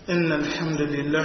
إن الحمد لله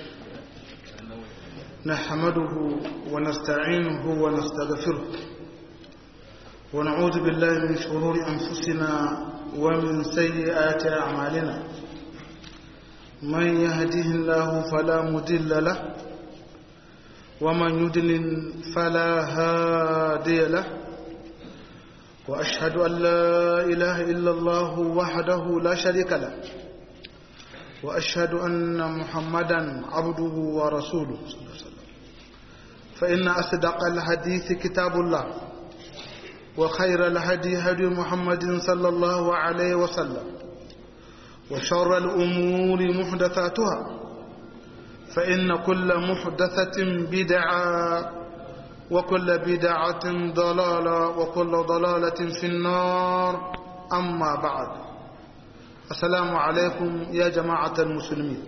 نحمده ونستعينه ونستغفره ونعوذ بالله من شرور أنفسنا ومن سيئات أعمالنا من يهده الله فلا مضل له ومن يضلل فلا هادي له وأشهد أن لا إله إلا الله وحده لا شريك له وأشهد أن محمدا عبده ورسوله صلى الله عليه وسلم فإن أصدق الحديث كتاب الله وخير الهدي هدي محمد صلى الله عليه وسلم وشر الأمور محدثاتها فإن كل محدثة بدعة وكل بدعة ضلالة وكل ضلالة في النار أما بعد السلام عليكم يا جماعة المسلمين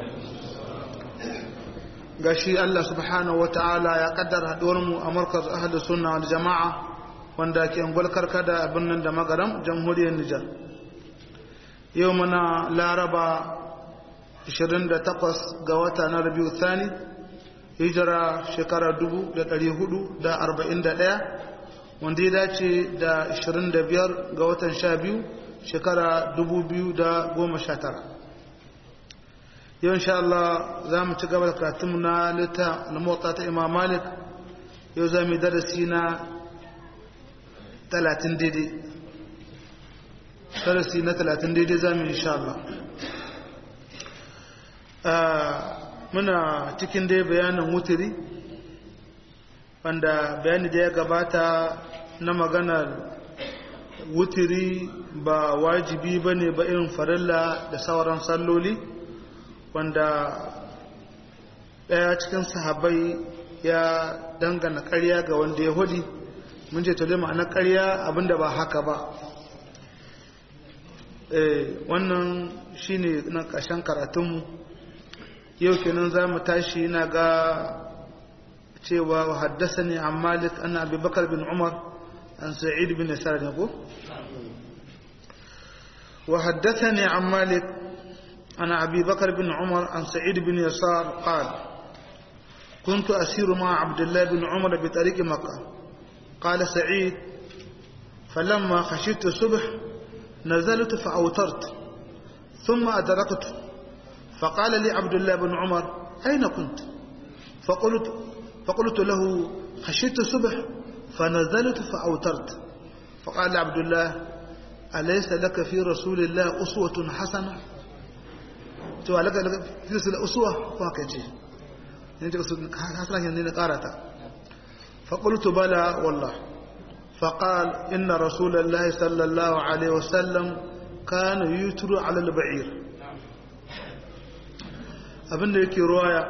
gashi Allah subhanahu wa ta'ala ya kaddara haduwarmu a markaz ahli sunna wal jama'a wanda ke ngulkar kada a birnin da magaram jamhuriyar Nijar yau muna laraba 28 ga wata na rabiu thani hijira shekara 441 wanda ya dace da 25 ga watan 12 shekara 2019 yau insha Allah za mu ci gaba da karatunmu na lita na motsa ta imam malik yau za mu yi darasi na 30 daidai darasi na 30 daidai za mu insha Allah muna cikin dai bayanin wutiri wanda bayani da ya gabata na maganar wutiri ba wajibi ba ne ba irin farilla da sauran salloli wanda ɗaya cikin sahabai ya dangana ƙarya ga wanda ya hudi mun ce tole ma'anar ƙarya abinda ba haka ba wannan shine na ƙarshen karatunmu yau kenan za mu tashi na ga cewa haddasa ne an malik ana abubakar bin umar an sa'id bin yasar ne ko وحدثني عن مالك عن أبي بكر بن عمر عن سعيد بن يسار قال كنت أسير مع عبد الله بن عمر بطريق مكة قال سعيد فلما خشيت الصبح نزلت فأوترت ثم أدركت فقال لي عبد الله بن عمر أين كنت فقلت, فقلت له خشيت الصبح فنزلت فأوترت فقال عبد الله أليس لك في رسول الله أسوة حسنة to alaka fi rasul uswa ko haka ce ne ta su hasana ne na karata fa qultu bala wallah fa qal inna rasulullahi sallallahu alaihi wasallam kana yutru ala al-ba'ir abinda yake ruwaya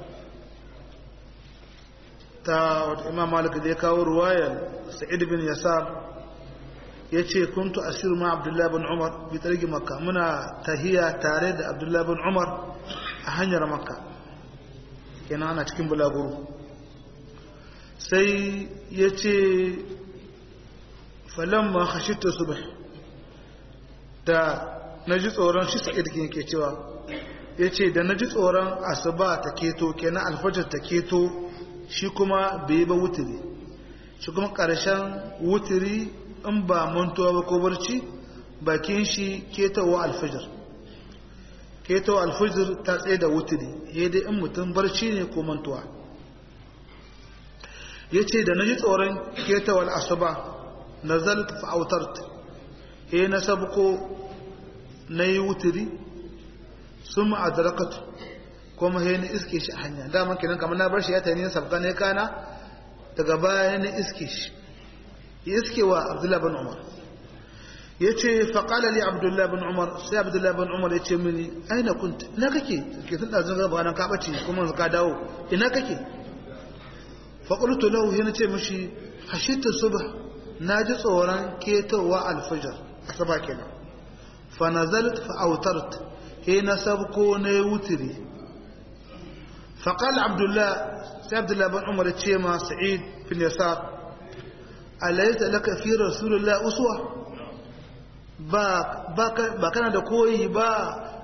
ta wata imam malik da ya kawo ruwayar sa'id bin yasar ya ce kuntu asiru ma abdullahi bin umar bi tsarki makka muna tahiya tare da abdullahi bin umar a hanyar makka kenan ana cikin bulaguro sai ya ce falon ma hashita subh da na ji tsoron shi sa'id ke cewa ya ce da na ji tsoron asuba ta keto kenan alfajar ta keto shi kuma bai ba wutiri shi kuma ƙarshen wutiri in ba mantuwa ba ko barci bakin shi ketawa alfajir ketawa alfajir ta tsaye da wutiri ya dai in mutum barci ne ko mantuwa ya ce da na ji tsoron ketawa asuba na zalta fa'autart ya na sabko na yi wutiri sun ma'adarakatu kuma ya ni iske shi a hanya daman kenan kamar na bar shi ya ta ne sabga ne kana daga baya na iske shi iske wa abdullahi bin umar ya ce faƙala li abdullahi bin umar sai abdullahi bin umar ya ce mini aina kunta ina kake ke tun ɗazin gaba nan ka ɓace kuma ka dawo ina kake faƙultu lahu yana ce mishi hashita subha na ji tsoron ketowa alfajar asaba kenan fa nazalat fa autart he na sabko na wutiri faƙala abdullahi sai abdullahi bin umar ya ce ma sa'id bin yasar alaysa laka fi rasulillah uswa ba ba kana da koyi ba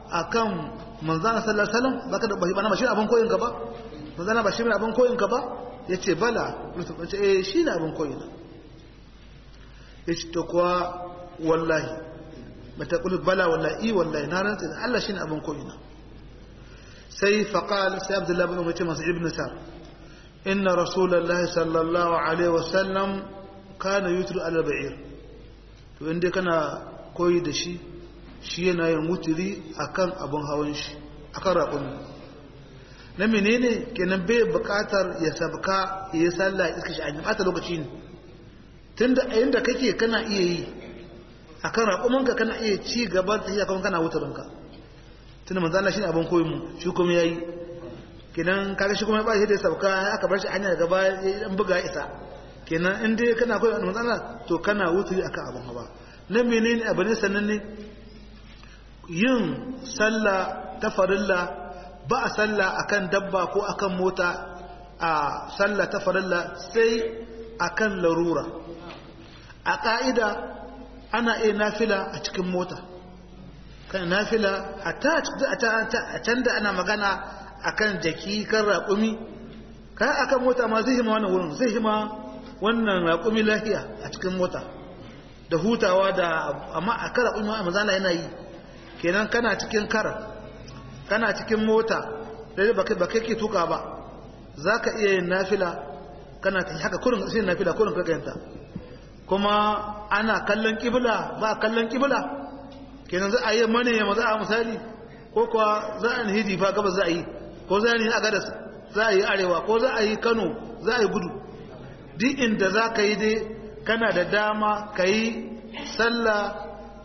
akan manzana sallallahu alaihi wasallam baka da ba shi abin koyin ka ba manzana ba shi ne abin koyin ka ba yace bala Yusuf yace eh shi ne abin koyin yace to kuwa wallahi mata qul bala wallahi wallahi na rantsa Allah shi ne abin koyin sai faqal sai Abdullah ibn Umar masu ibn Sa'd inna rasulullahi sallallahu alaihi wasallam kana yutru ala ba'ir to inda kana koyi da shi shi yana yin wuturi akan abin hawan shi akan raƙumi na menene kenan bai buƙatar ya sabka ya yi sallah iska shi a yi ɓata lokaci ne tun da ayin da kake kana iya yi akan raƙumanka kana iya ci gaba da iya kuma kana wuturinka tun da manzana shi ne abin koyi mu shi kuma ya yi kenan kaga shi kuma ya ba shi da ya sabka aka bar shi hanya daga baya ya dan buga isa kenan in dai kana koyi manzana to kana wuturi akan abin hawa na menene abu ne sannan ne yin sallah ta farilla ba a sallah akan dabba ko akan mota a sallah ta farilla sai akan larura a ƙa'ida ana iya nafila a cikin mota kan nafila a can da ana magana akan jaki kan raƙumi kan akan mota ma zai hima wannan wurin zai hima wannan raƙumi lafiya a cikin mota da hutawa da amma a kara raƙumi a mazala yana yi kenan kana cikin kara kana cikin mota da ba kai ke tuka ba za ka iya yin nafila kana haka kurin sai nafila kurin ka gayanta kuma ana kallon kibla ba kallon kibla kenan za a yi mane ya maza a misali ko kuwa za a hiji fa gaba za a yi ko za a yi agadas za a yi arewa ko za a yi kano za a yi gudu duk inda za ka yi dai kana da dama ka yi sallah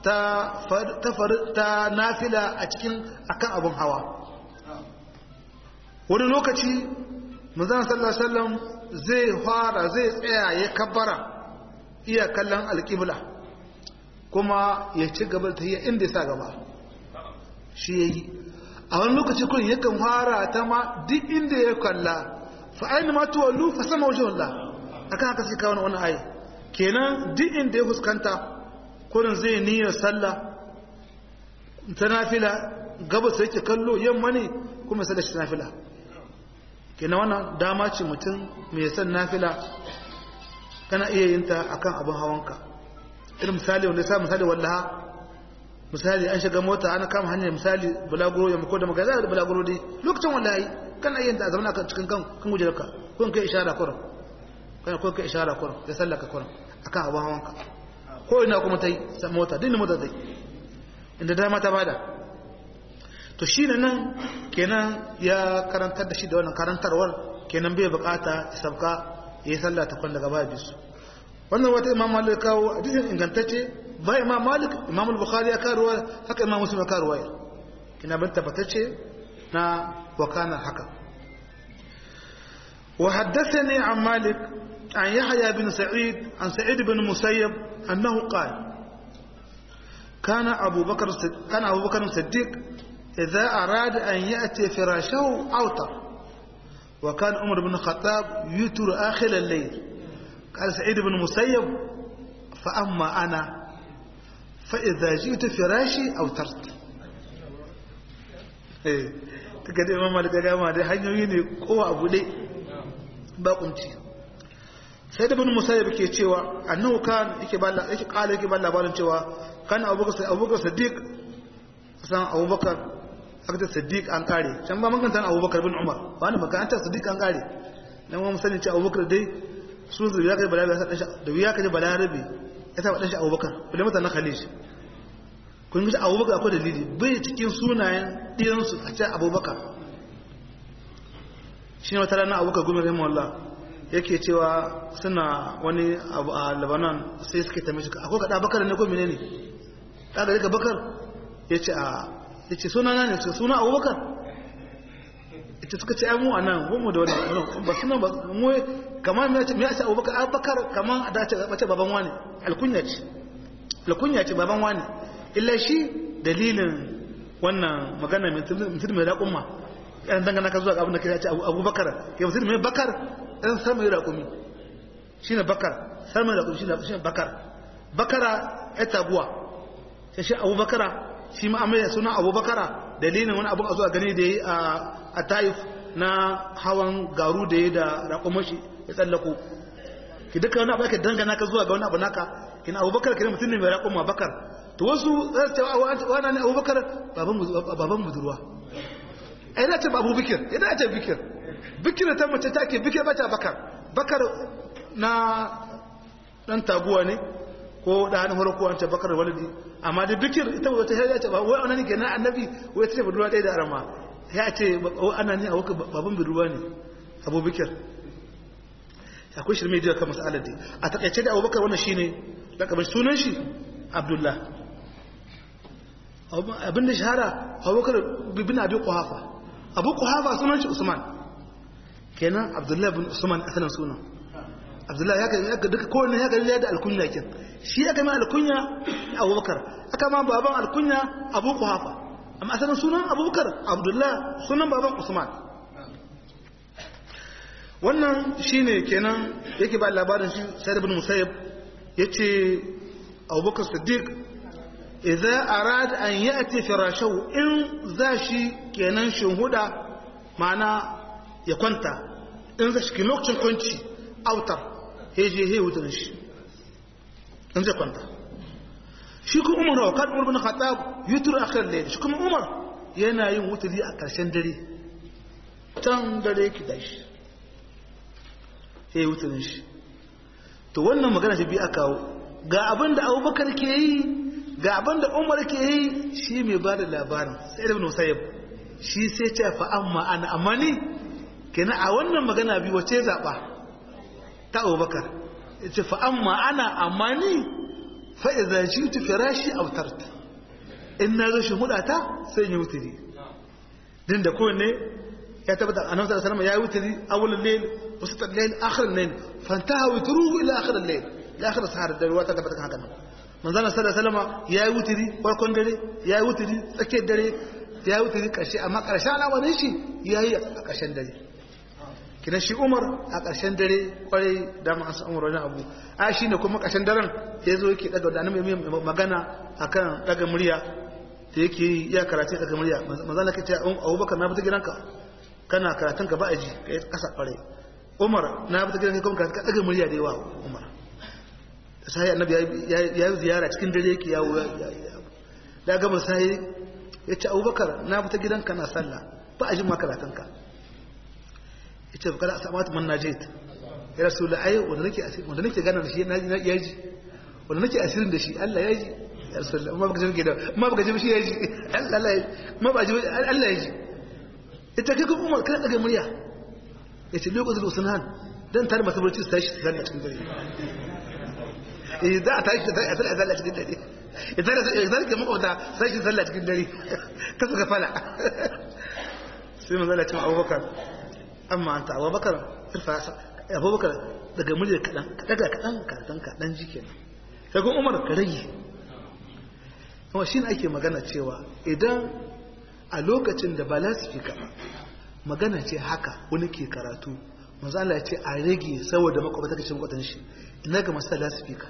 ta nafila a cikin akan abin hawa wani lokaci manzan sallallahu alaihi zai fara zai tsaya ya kabbara iya kallon alƙibla kuma ya ci gaba da tafiya inda ya sa gaba shi ya yi a wani lokaci kun yakan fara ta ma duk inda ya kalla fa aini ma tuwallu fa sama wajen Allah akan haka sai kawo wani ayi kenan duk inda ya fuskanta kurin zai niyyar sallah ta nafila gabas yake kallo yamma ne kuma sallar shi nafila kenan wannan dama ce mutum mai san nafila kana iya yin ta akan abin hawanka irin misali wanda sa misali wallaha misali an shiga mota ana kama hanyar misali bulaguro ya mako da magana da bulaguro dai lokacin wallahi kana iya yin ta a zama kan cikin kan kan gujerka kun kai ishara kurin kana kun kai ishara kurin da sallaka kurin akan abin hawanka ko ina kuma ta yi mota dini mota ta yi inda dama ta bada to shi ne nan kenan ya karantar da shi da wannan karantarwar kenan bai bukata ya sabka ya yi sallah ta kwanda gaba bisu wannan wata imam malik kawo hadisin ingantacce ba imam malik imam al-bukhari ya karuwa haka imam muslim ya karuwa kina bin tabbatacce na wakanar haka wa haddathani an malik an yahya bin sa'id an sa'id bin musayyab annahu qala كان أبو بكر كان أبو بكر الصديق إذا أراد أن يأتي فراشه أوتر وكان عمر بن الخطاب يتر آخر الليل قال سعيد بن مسيب فأما أنا فإذا جئت فراشي أوترت eh kaga dai mamma da gama dai hanyoyi ne kowa abu dai ba kunci sai da bin musayyib ke cewa annahu kan yake ba yake kala yake ba labarin cewa kana abubakar abubakar siddiq san abubakar aka siddiq an kare can ba maganta abubakar bin umar ba ni makaranta siddiq an kare dan wani sanin cewa abubakar dai su da ya kai bala ya sa da ya kai bala rabi ya sa dan shi abubakar bale mutanen khalid kun ga abubakar akwai dalili bai cikin sunayen diyan su a ce abubakar shine wata rana abubakar gumi rahimahullah yake cewa suna wani abu a Lebanon sai suke tambaye shi akwai kada bakar ne ko menene da ga bakar yace a ya ce suna ne su suna abubakar ita suka ce mu a nan mu da wani ba suna ba mu kamar mai ce mai ce abubakar abubakar kamar a dace bace baban wani alkunya ce alkunya ce baban wani illa shi dalilin wannan magana mutum mai raƙumma yan dangana ka zuwa abin da kai ce abubakar ya mutum mai bakar ɗan san mai raƙumi shi ne bakar san mai raƙumi shi ne bakar bakara ya taguwa sai shi abubakara shi ma amma suna abubakara dalilin wani abun a zuwa gani da yi a taif na hawan garu da yi da raƙumashi ya tsallako ki duka wani abu aka dangana ka zuwa ga wani abu naka kina abubakar kina mutum ne mai raƙon bakar to wasu za su ce wani ne abubakar baban budurwa ai na ce babu bikir idan ce bikir bikir ta mace ta ke bikir bata bakar bakar na dan taguwa ne ko da hannun farko an ce bakar walidi amma da bikir ita ba ta ya ce ba wai anani kenan annabi wai ta ce budurwa ɗaya da arama ya ce ana ne a wuka baban budurwa ne abu bikir akwai shirme da kan masalar dai a takaice da abubakar wannan shine lakabin sunan shi abdullah abin da shahara abubakar bin abi kuhafa abu kuhafa sunan shi usman kenan abdullah bin usman asalin sunan abdullah ya kan duka kowanne ya kan da alkunya kin shi aka mai alkunya abubakar aka ma baban alkunya abu kuhafa amma asalin sunan abubakar abdullah sunan baban usman wannan shine kenan yake ba labarin shi sai ibn musayyib yace abubakar siddiq idza arada an yati firashahu in zashi kenan shinhuda mana ya kwanta in zashi lokacin kwanci autar heje he wutar shi in zai kwanta shi kuma umar wa kan umar bin khattab yutur akhir layl shi kuma umar yana yin wuturi a karshen dare tan dare ki dashi he wuturin shi to wannan magana ta bi aka kawo ga abin da abubakar ke yi ga abin da umar ke yi shi mai ba da labarin sai da musayyab shi sai ce fa amma ana amma ni kenan a wannan magana bi wace zaɓa ta abubakar ya ce fa amma ana amma ni fa idza jitu firashi autart in na zo shi hudata sai yi wuturi din da kowanne ya tabbata annabi sallallahu alaihi wasallam ya yi wuturi awwalul layl وسط الليل آخر الليل فانتهى وتروه إلى آخر الليل إلى آخر السهر الدري وتثبت هكذا من ذلك صلى الله عليه وسلم يا وتري وكون دري يا وتري تسكي دري يا وتري كشي أما كرشا أنا ونشي يا هي كشان دري kina shi Umar a ƙarshen dare kwarai da ma an Umar wani abu a shi ne kuma ƙarshen daren ya zo yake daga da annabi magana akan daga murya da yake iya karatu daga murya manzo ke ce Abubakar na fita gidanka kana karatun ka ba aji kai kasa kwarai umar na fita gidan kuma ka daga murya da yawa umar sai annabi ya yi ziyara cikin dare yake yawo da gaba sai ya ce abubakar na fita gidan ka na sallah ba a jin makaratunka ya ce bukala a samatu man na jait ya rasu da ai wanda nake wanda nake gana da shi ya ji wanda nake asirin da shi Allah ya ji ya rasu da ma baka ji da ma baka ji shi ya ji Allah ya ji ma ba ji Allah ya ji ita kai kuma umar kana daga murya ya ce lokacin da usunan don tare masu barci su tashi su zalla cikin dare eh za a tashi a zalla cikin dare ya zara ke makwauta sai shi zalla cikin dare ka suka fala sai mun zalla cikin abubakar amma an ta abubakar irfa abubakar daga muryar kaɗan daga kaɗan kaɗan kaɗan ji kenan sai kuma umar ka rage kuma shi ake magana cewa idan a lokacin da ba lasifika ba magana ce haka wani ke karatu manzo Allah ya ce a rage saboda makwabta kace makwatan shi ina ga masu lasifika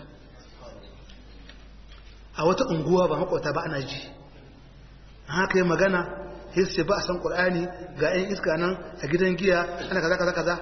a wata unguwa ba makwabta ba ana ji haka yi magana hisse ba a san qur'ani ga yan iska nan a gidan giya ana kaza kaza kaza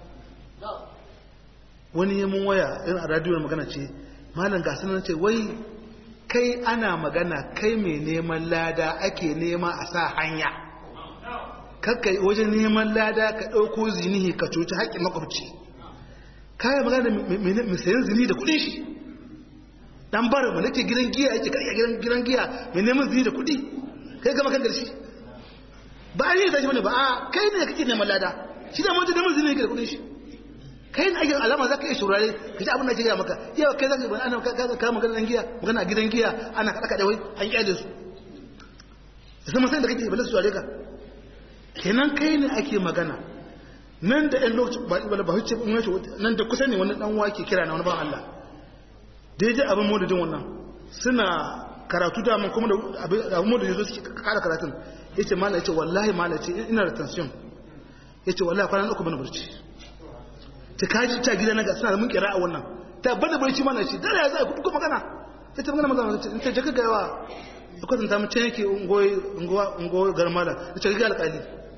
wani yi mun waya irin a radiyo magana ce malam ga sanan ce wai kai ana magana kai mai neman lada ake nema a sa hanya kakka wajen neman lada ka ɗauko zinihi ka cuci haƙƙin makwabci kayan magana mai sayan zini da kuɗin shi dan bar mu nake gidan giya yake karya gidan giya mai neman zini da kuɗi kai gama kan garshi ba a yi tashi bane ba a kai ne kake neman lada shi da mutum neman zini yake da kuɗin shi kai ne ake alama za ka iya shurare ka ji abin da ke gaya maka yau kai za ka yi ana ka magana giya magana a gidan giya ana kaɗa kaɗa wai an ƙyale su da sama sai da kake balle su ka kenan kai ne ake magana nan da ɗan lokaci ba ba huce nan da kusa ne wani ɗan wake kira na wani ban Allah daidai abin maududin wannan suna karatu da man kuma da abin maududin zo suke kara karatun ya ce mala ya ce wallahi mala ce ina da tension ya ce wallahi kwanan uku bana barci ta kaji ta gida na ga suna da mun kira a wannan ta bada barci mana ce dare ya za a kuka magana ta ce magana magana ta ce jaka gaiwa ya kwatanta mu can yake ungoyi garmala ya ce ga alƙali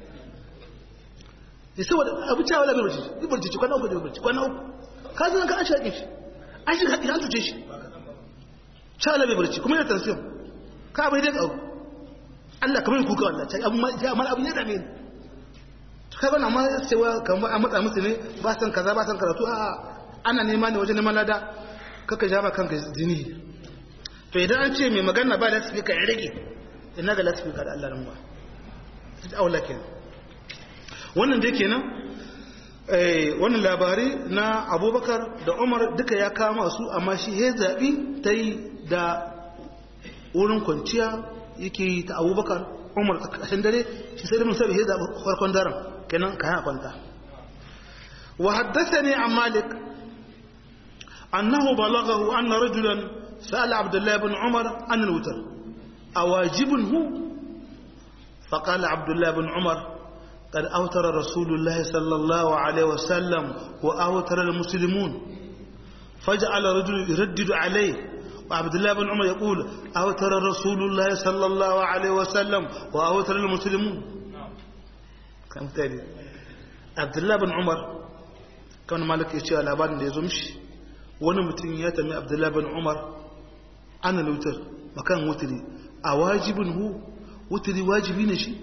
ya saboda abu cewa labar barci yi barci ci kwana uku da barci kwana uku ka zan ka an shaƙe shi an shi haɗi an tuce shi cewa labar barci kuma yana tansiyon ka bai dai ƙaru Allah kamar kuka wallah ta abu ya mala abu ya dame ni ka bana ma cewa kamar a matsa musu ne ba san kaza ba san karatu a ana nema ne wajen neman lada kaka ja ba kanka jini to idan an ce mai magana ba lasifika ya rage ina ga lasifika da Allah ramuwa ta aula kenan wannan dai kenan wannan labari na abubakar da umar duka ya kama su amma shi ya zaɓi ta yi da wurin kwanciya yake yi ta abubakar umar a ƙashin dare shi sai da mun sabi ya zaɓi farkon daren kenan ka yana kwanta wa haddasa ne a malik annahu balagahu anna rajulan sa'ala abdullahi bin umar an al-wutar awajibun hu فقال عبد الله بن عمر قد أوتر رسول الله صلى الله عليه وسلم وأوتر المسلمون فجعل رجل يردد عليه وعبد الله بن عمر يقول أوتر رسول الله صلى الله عليه وسلم وأوتر المسلمون كم تاني عبد الله بن عمر كان مالك يشيء على بعض يزمش wani mutum ya tami abdullahi bin umar ana wutar makan wutiri a wajibin hu wutiri wajibi ne shi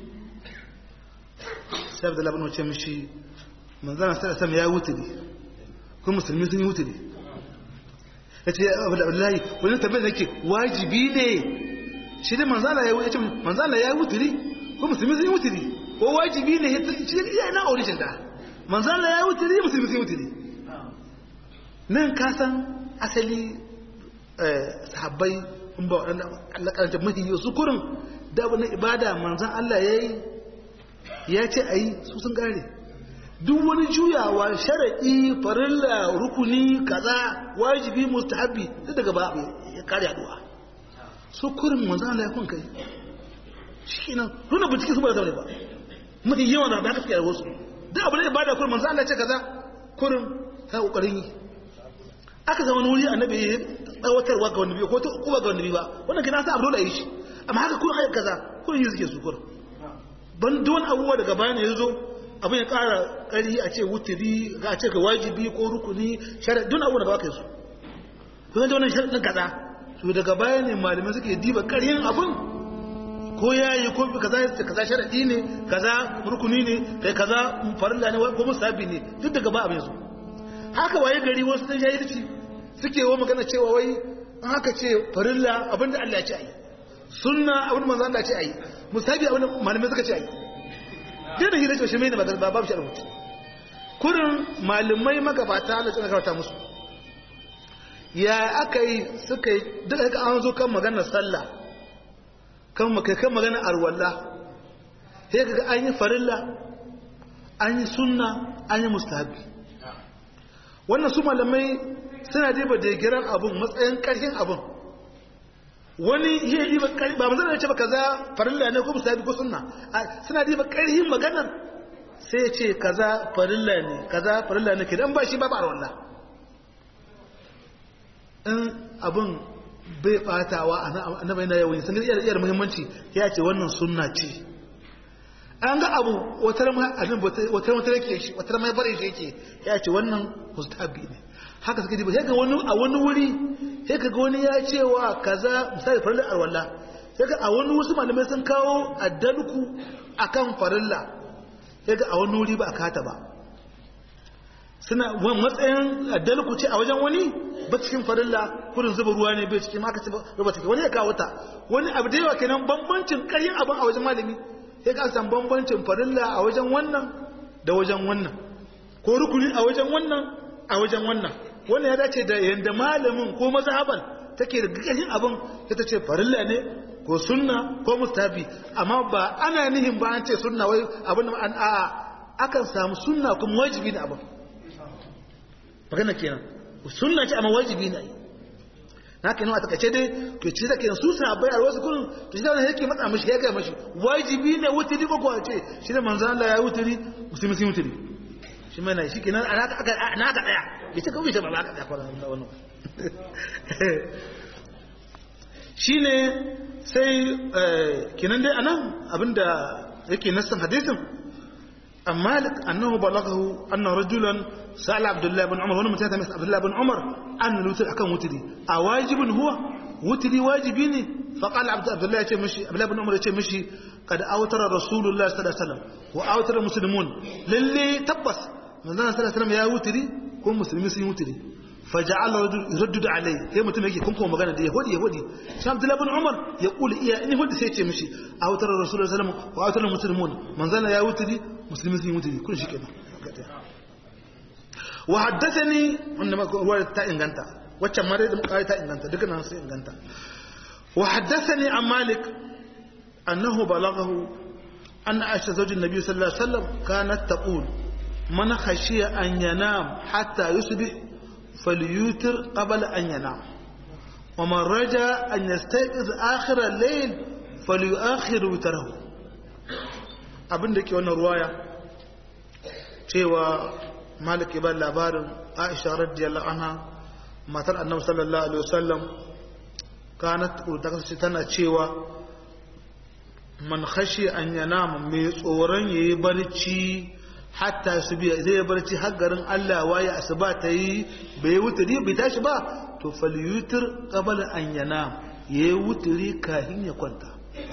sai abdullahi bin wace mishi manzana sai sama ya wuturi kuma musulmi sun yi wuturi ya ce abdullahi wani tambayar da ke wajibi ne shi ne manzana ya wuce manzana ya wuturi kuma musulmi sun yi wuturi ko wajibi ne shi ne iya na aurishin da manzana ya wuturi musulmi sun yi wuturi nan ka san asali sahabbai in ba waɗanda Allah karanta mahi su kurin da wani ibada manzan Allah ya yi ya ce a yi su sun gane duk wani juyawa sharaɗi farilla rukuni kaza wajibi mustahabi duk daga ba ya kare haɗuwa su kurin manzan Allah ya kun kai shi nan nuna bincike su ba da zaune ba mafi yawan da aka fiye da wasu duk abu da ibada kurin manzan Allah ce kaza kurin ta kokarin yi aka zama wuri annabi ya tsawatarwa ga wani biyu ko ta uba ga wani biyu ba wannan kina sa abu dole a yi shi amma haka kun ayyuka kaza kun yi suke su kurin ban don abubuwa daga bayan ya zo abin ya ƙara ƙari a ce wuturi ga a ce ka wajibi ko rukuni shari'a don abubuwa da ba ka yi su kun da wannan shari'a kaza to daga baya ne malamai suke diba ƙaryin abin ko ya yi ko kaza ya ce kaza shari'i ne kaza rukuni ne kai kaza farilla ne ko musabi ne duk daga ba abin su haka waye gari wasu dan jahilci suke wa magana cewa wai an haka ce farilla abinda Allah ya ce ayi sunna abin manzo Allah ya ce ayi musabi abin malamai suka ce ayi dai da hira shi mai ne ba babu shi rubutu kurin malamai magabata Allah ya karanta musu ya aka yi suka yi duka ka an zo kan maganar sallah kan makai kan maganar arwalla sai kaga an yi farilla an yi sunna an yi mustahabi wannan su malamai suna diba da giran abun matsayin karfin abun wani iya diba karfi ba manzana ce ba kaza farilla ne ko musabi ko sunna suna diba karfin maganar sai ya ce kaza farilla ne kaza farilla ne kidan ba shi ba ba wallah in abun bai batawa annabi na yawan sun iya iya muhimmanci ya ce wannan sunna ce an ga abu wata abin wata wata yake shi wata mai bare shi yake ya ce wannan mustahabi ne haka suka ji ba sai ga wani a wani wuri sai ka ga wani ya ce wa kaza misali farilla alwala sai ga a wani wasu malamai sun kawo addalku akan farilla sai ga a wani wuri ba a kata ba suna matsayin addalku ce a wajen wani ba cikin farilla kurin zuba ruwa ne bai cikin maka ce ba cikin wani ya kawo ta wani abu da yawa kenan bambancin karyin abin a wajen malami sai ka san bambancin farilla a wajen wannan da wajen wannan ko rukuni a wajen wannan a wajen wannan wannan ya dace da yanda malamin ko mazhaban take da gaggashin abin ta ce farilla ne ko sunna ko mustabi amma ba ana nihin ba an ce sunna wai abin da an a'a akan samu sunna kuma wajibi ne abin magana kenan sunna ce amma wajibi ne na haka yana a takaice dai to ci da kenan su sahabbai a wasu kullum to shi da wani yake matsa mishi ya gaya mashi wajibi ne wuturi ko kuwa ce shi da manzo Allah ya wuturi musulmi sun wuturi shi mai na shi kenan a naka aka naka daya bai ce kawai ce ba ba ka daya kwanan wannan wannan shine sai kinan dai anan abinda yake nassan hadisin amma malik annahu balaghahu anna rajulan sa'ala abdullah ibn umar wani mutum ya masa abdullah ibn umar an lutar akan wutiri a wajibin huwa wutiri wajibi ne fa qala abdullah ya ce mishi abdullah ibn umar ya ce mishi kad awtara rasulullah sallallahu alaihi wasallam wa awtara muslimun lalle tabbas manzon sallallahu alaihi wasallam ya wutiri ko musulmi sun yi wutiri faja'ala yurdud alai sai mutum yake kun kuma magana da yahudi yahudi sai abdullah ibn umar ya kula iya in yahudi sai ya ce mishi awtara rasulullah sallallahu alaihi wasallam wa awtara muslimun manzon ya wutiri musulmi sun yi wutiri kun shi kenan wa haddathani wannan ruwa ta inganta waccan ma dai da muka ta inganta dukkan nan sai inganta wa haddathani an malik annahu balaghahu an aisha zawjin nabiy sallallahu alaihi wasallam kanat taqul man khashiya an yanam hatta yusbih falyutir qabla an yanam wa man raja an yastayqiz akhir al-layl falyuakhir witrahu abinda ke wannan ruwaya cewa malik ibn labarin aisha radiyallahu anha matar annabi sallallahu alaihi wasallam kanat ta kasance tana cewa man khashi an yanama mai tsoron yayi barci hatta su biya zai yi barci har garin Allah waye asuba ta yi bai wuturi bai tashi ba to falyutir qabla an yanam yayi wuturi kafin ya kwanta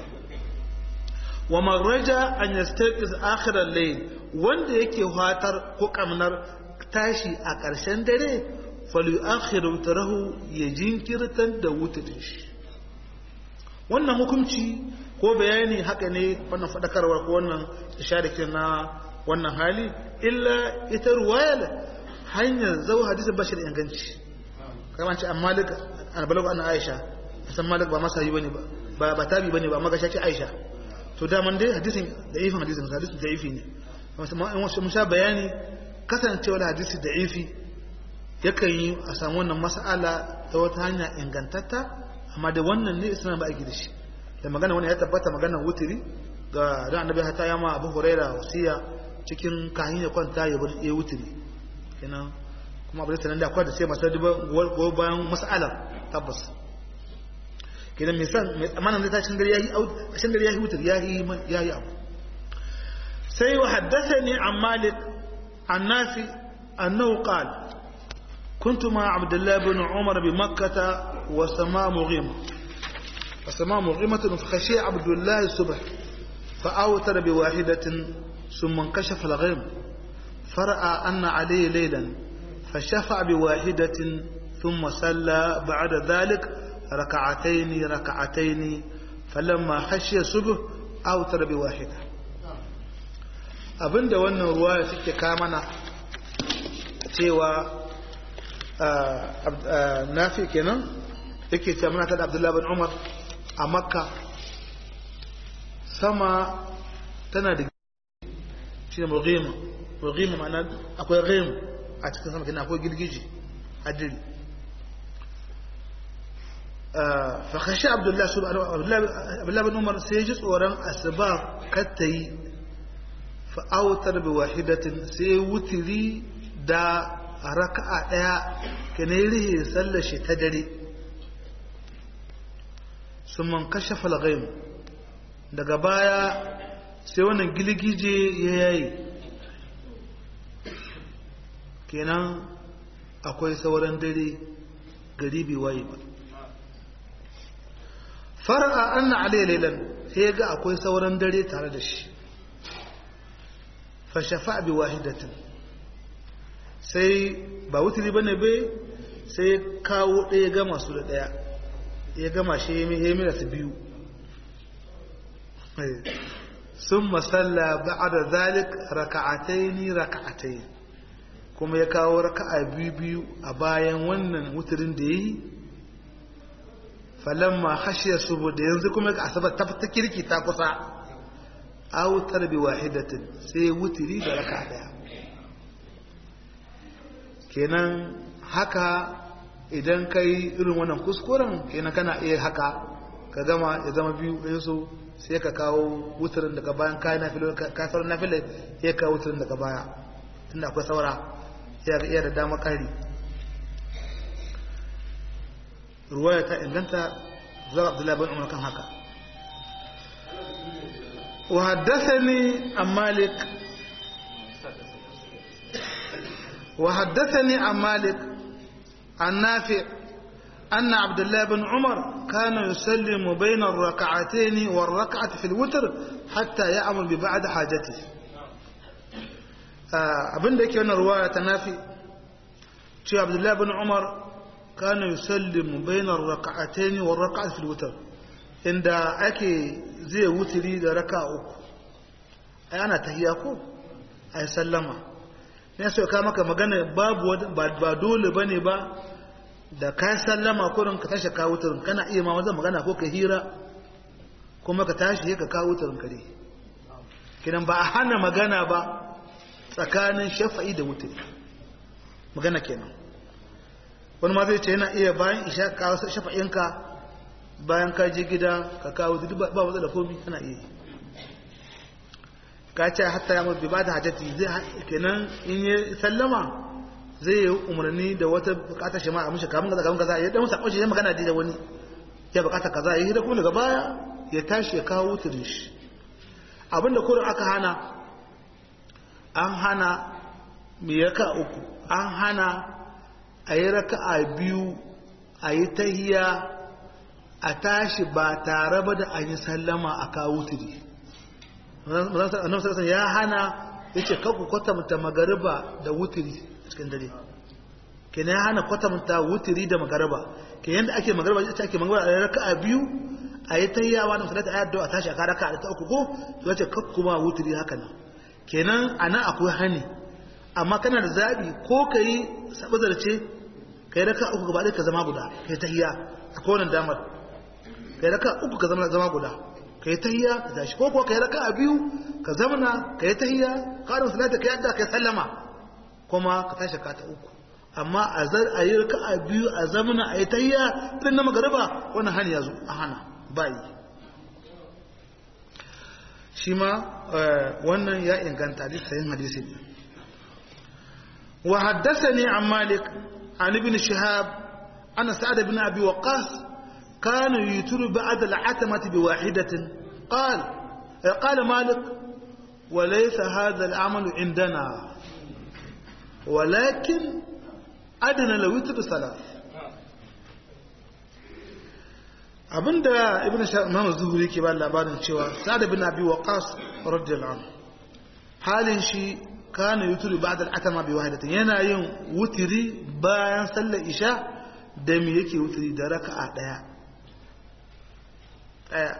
wa man raja an yastaqiz akhir al-layl wanda yake fatar ko kamnar tashi a ƙarshen dare falu akhiru tarahu ya jinkirtar da wutudin shi wannan hukunci ko bayani haka ne wannan fadakarwa ko wannan isharakin na wannan hali illa ita ruwayar hanyar zau hadisin bashi da inganci kamar ce an malik an balagu an aisha san malik ba masa yi bane ba ba tabi bane ba amma gashi aisha to daman dai hadisin da ifin hadisin hadisin da ifi ne mun sha bayani kasancewar hadisi da ifi yakan yi a samu wannan mas'ala ta wata hanya ingantatta amma da wannan ne suna ba aiki da shi da magana wani ya tabbata maganar wutiri ga da annabi hata ya ma abu huraira wasiya cikin kahin ya kwanta ya bar ya wutiri kenan kuma abu da sanan da akwai da sai masu duba go bayan mas'alar tabbas kenan mai san mai amanan da tashin gari yayi tashin gari yayi wutiri yayi yayi abu sai wa haddathani an malik an nafi annahu qala كنت مع عبد الله بن عمر بمكة وسماء مغيمة وسماء مغيمة فخشي عبد الله الصبح فأوتر بواحدة ثم انكشف الغيم فرأى أن عليه ليلا فشفع بواحدة ثم صلى بعد ذلك ركعتين ركعتين فلما خشي الصبح أوتر بواحدة abinda wannan ruwa suke kamana cewa nafi kenan yake ce muna tada abdullahi bin umar a makka sama tana da shi ne murghima murghima ma'ana akwai ghim a cikin sama kenan akwai girgiji adiri fakashi abdullahi bin umar sai ji tsoron asuba katta yi fa'autar bi wahidatin sai wutiri da a raka'a ɗaya ka ne rihe sallar shi ta dare sun man kashe falgaim daga baya sai wannan gilgije ya yayi kenan akwai sauran dare gari bai waye ba fara'a anna alayhi laylan sai ga akwai sauran dare tare da shi fa shafa bi wahidatin sai ba wuturi bane bai sai kawo ɗaya gama su da ɗaya ya gama shi ya mila su biyu sun masalla ba'ada zalik raka'ataini raka'atai kuma ya kawo raka'a biyu biyu a bayan wannan wuturin da ya yi falamma hashiya saboda yanzu kuma ga asabar ta ta kirki ta kusa autar bi wahidatin sai wuturi da raka'a daya kenan haka idan ka yi irin wannan kuskuren kenan kana iya haka ka gama ya zama biyu ɗaya so sai ka kawo wuturin daga bayan kayan nafilo ka sauran nafilo ya kawo wuturin daga baya tunda akwai saura ya ga iya da dama kari ruwaya ta inganta zuwa abdullahi bin umar kan haka wa haddathani an malik wa haddathani an malik an nafi' أن عبد الله بن عمر كان يسلم بين الركعتين والركعة في الوتر حتى يأمر ببعد حاجته abin da yake wannan ruwaya ta nafi cewa abdullahi bin umar kana yusallimu bainar raka'atayn wa raka'at fil witr inda ake zai wutiri da raka'a uku ai ana tahiyya ko ai sallama ne sai ka maka magana babu ba dole bane ba da ka sallama kurin ka tashi ka wutirin kana iya ma wajen magana ko ka hira kuma ka tashi ka kawo wutirin kare kidan ba a hana magana ba tsakanin shafa'i da wutiri magana kenan wani ma zai ce yana iya bayan isha kawo shafa'inka bayan ka je gida ka kawo duk ba wata da komi kana iya ka ce hatta ya mafi ba da hajjati zai kenan in yi sallama zai yi umarni da wata bukatar shi ma a mishi kamun gaza kamun gaza ya dan sakon shi ya magana da wani ya bukata kaza ya yi da kuma daga baya ya tashi ya kawo wutirin shi abinda kurin aka hana an hana mai raka uku an hana a yi raka a biyu a yi tahiya a tashi ba tare ba da an yi sallama a kawo tiri ya hana ya ce kaku kwatanta magariba da wutiri cikin dare ke ya hana kwatanta wutiri da magariba ke yadda ake magariba ita ake magariba a raka a biyu a yi tahiya wa da musulata a yadda a tashi a karaka a ta uku ko ya ce kakku ma wutiri haka nan kenan a nan akwai hani amma kana da zaɓi ko ka yi sabazarce ka yi raka uku gaba ka zama guda ka yi tahiya a kowane damar ka yi raka uku ka zama zama guda ka yi tahiya ka tashi ko ko ka yi raka a biyu ka zamana ka yi tahiya ka da musulata ka yadda ka yi sallama kuma ka tashi ka ta uku amma a zar a yi raka a biyu a zamana a yi tahiya irin na magariba wannan hani ya zo a hana ba yi shi ma wannan ya inganta hadisin hadisi ne wa haddathani an malik an ibn shihab ana sa'ad ibn abi waqas kana yuturu ba'da al'atamati bi wahidatin qala qala malik wa laysa hadha al'amal indana ولكن أدنى لو يتر ثلاث abinda ibn imam zuhuri ke ba labarin cewa sa'ad bin abi waqas radiyallahu anhu halin shi kana yuturi ba'da al-atama bi wahidatin yana yin wutiri bayan sallar isha da me yake wutiri da raka'a daya daya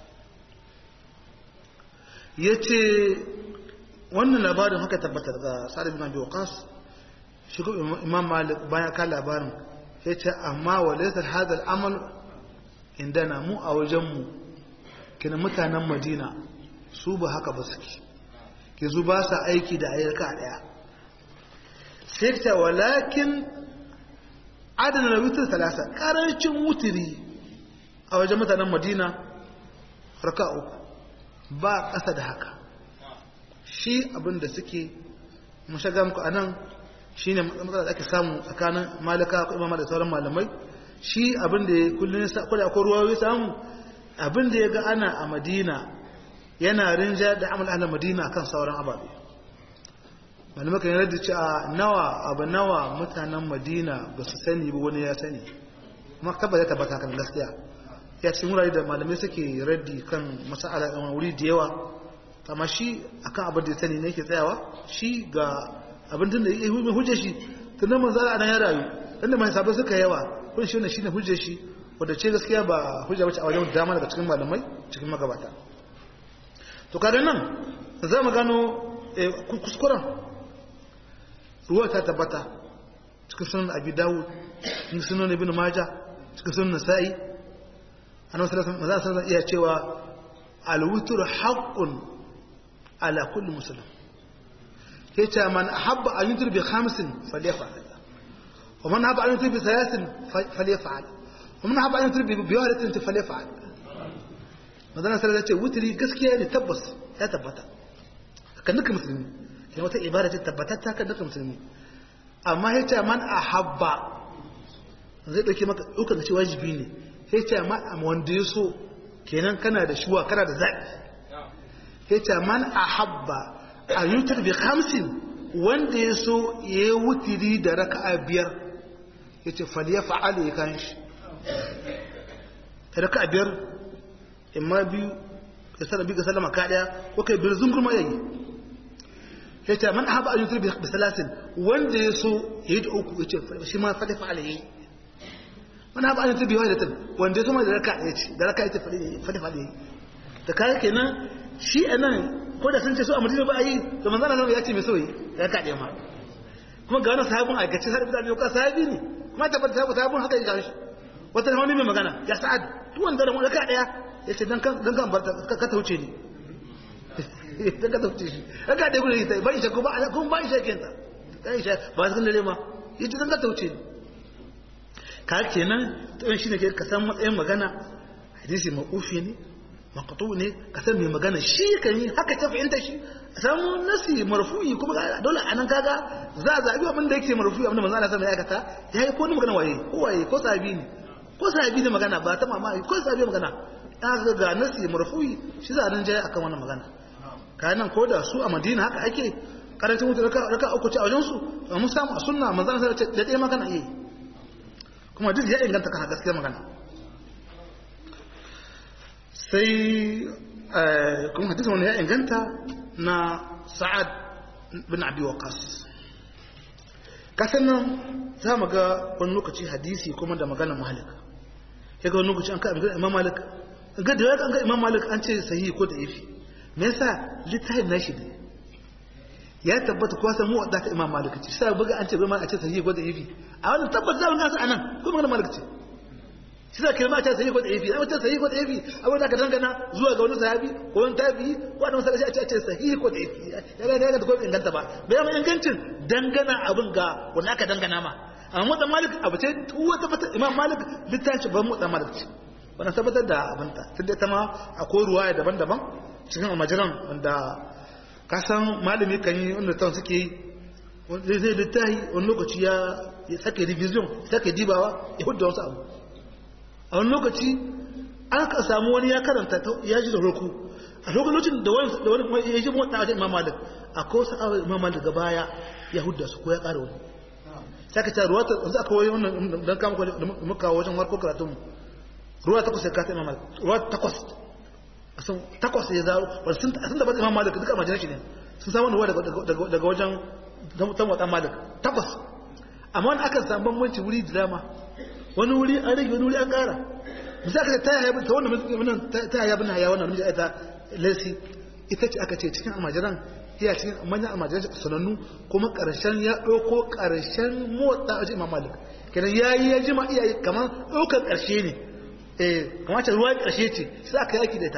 yace wannan labarin haka tabbatar da sa'ad bin abi waqas shi ko imam malik bayan ka labarin yace amma walaysa hadha al-amal indana mu a wajenmu kina mutanen madina su ba haka ba suke ke zu ba sa aiki da ayyarka daya sai ta walakin adana na wutar talasa karancin wutiri a wajen mutanen madina raka uku ba ƙasa da haka shi abin da suke mashaga muku a nan shi ne matsalar da ake samu tsakanin malika ko imama da sauran malamai shi abin da ya kullum kwada ko ruwa ya samu abin da ya ga ana a madina yana rinja da amal ala madina kan sauran ababe malamai kan yarda ce a nawa abu nawa mutanen madina ba su sani ba wani ya sani kuma tabbata ya tabbata kan gaskiya ya cikin wurare da malamai suke raddi kan masala ɗan wuri da yawa amma shi akan abin da ya sani ne yake tsayawa shi ga abin da ya hujja shi tunan manzara a nan ya rayu inda mai sabai suka yawa kun shi ne shine hujjar shi wanda ce gaskiya ba hujja bace a wajen dama daga cikin malamai cikin magabata to kada nan za mu gano kuskuren ruwa ta tabbata cikin sunan abi dawud cikin sunan ibn maja cikin sunan nasa'i annabi sallallahu alaihi wasallam iya cewa al-witr haqqun ala kulli muslim yace man ahabba an yutir bi khamsin falyafa'al ومن أحب أن يترك بثلاث فليفعل ومن أحب أن يترك بواحدة فليفعل madana sai ce wutiri gaskiya ne tabbas ya tabbata kan duka musulmi ne wata ibada ce tabbatatta kan duka musulmi amma ya ce man ahabba zai dauke maka duka ce wajibi ne ya ce ma wanda ya so kenan kana da shuwa kana da zaɓi ya ce man a habba a yutar bi hamsin wanda ya so ya yi wutiri da raka'a biyar ya ce faliya fa'ala ya kan shi raka'a biyar imma biyu ya sana biyu ga salama ka ɗaya ko kai biyar zungurma ya yi ya ce man haɓa a yutar bi salasin wanda ya so ya yi da uku ya ce shi ma faliya fa'ala ya yi man haɓa a yutar bi wahidatan wanda ya so ma da raka'a ya ce da raka'a ya ce faliya fa'ala ya yi da kayan kenan shi a nan ko da sun ce so a madina ba a yi da manzana nan ya ce mai soyi ya kaɗe ma kuma ga wani sahabin aikace sahabi da ne sahabi ne kuma tabbata sahabi sahabin haka ya gashi wata da wani mai magana ya sa'ad duk wanda da wani ka ɗaya ya ce dan kan dan kan barta ka ta wuce ni dan ka ta wuce shi dan ka ɗaya gudu ita ba isha ko ba kuma ba isha kenta dan isha ba su kan dare ma ya ce dan ka ta wuce ni ka kenan to shi ne ke ka san matsayin magana hadisi maufi ne maqtu ne ka san mai magana shi kan yi haka ta fahimta shi a samu nasi marfu'i kuma dole anan kaga za a zabi abin da yake marfu'i abin da manzo Allah sallallahu alaihi wasallam ya aikata yayi ko ni magana waye ko waye ko sahabi ne ko sahabi ne magana ba ta mamaki ko sahabi magana kaga ga nasi marfu'i shi za a nan jaye akan wannan magana kayan ko da su a Madina haka ake karancin mutu raka raka uku ce a wajen su mun samu a sunna manzo Allah sallallahu alaihi wasallam da dai magana yi kuma duk ya inganta kan gaskiya magana sai kuma hadisin wani ya inganta na sa'ad bin abi waqas kasan nan za mu ga wani lokaci hadisi kuma da maganar malik ya ga wani lokaci an ka abin imam malik ga da ya ga imam malik an ce sahihi ko da yafi me yasa littafin nashi ne ya tabbata ko san mu wadda ta imam malik ce sai buga an ce bai ma a ce sahihi ko da yafi a wannan tabbata za mu ga anan ko maganar malik ce shi za ka yi mata sahi ko da yafi amma ta sahi ko da yafi abin da ka dangana zuwa ga wani sahabi ko wani tabi ko wani masallaci a ce a ce sahi ko da yafi ya ga ya ga ko inganta ba bai ma ingancin dangana abin ga wanda aka dangana ma amma mutan malik abu ce tuwa tabbatar imam malik littafi ban mutan malik ce wannan tabbatar da abin ta tun da ta ma akwai ruwaya daban-daban cikin almajiran wanda ka san malami kan yi wanda tan suke yi zai zai littafi wani lokaci ya sake revision sake dibawa ya hudu wasu abu a wani lokaci an ka samu wani ya karanta ya ji da roku a lokacin da wani da wani kuma ya ji mota a imam malik a ko sa awai imam malik daga baya ya hudda su ko ya ƙara wani sai ka ce ruwa ta yanzu aka wani wannan dan kama da muka wajen warko karatun mu ruwa takwas ya kasa imam malik ruwa takwas sun takwas ya zaro wani sun da bata imam malik duka majalar shi ne sun samu ruwa daga wajen tan wata malik takwas amma wani aka samu bambanci wuri da dama wani wuri an rage wani wuri an ƙara bisa aka ta yaya ta wannan ta yaya bin haya wannan mijin ita lesi ita ce aka ce cikin almajiran iya cikin manyan almajiran sanannu kuma ƙarshen ya ɗauko ƙarshen motsa a imam malik kenan ya yi ya jima iya kamar ɗaukar ƙarshe ne eh kamar ce ruwa ƙarshe ce sai aka yaki da ita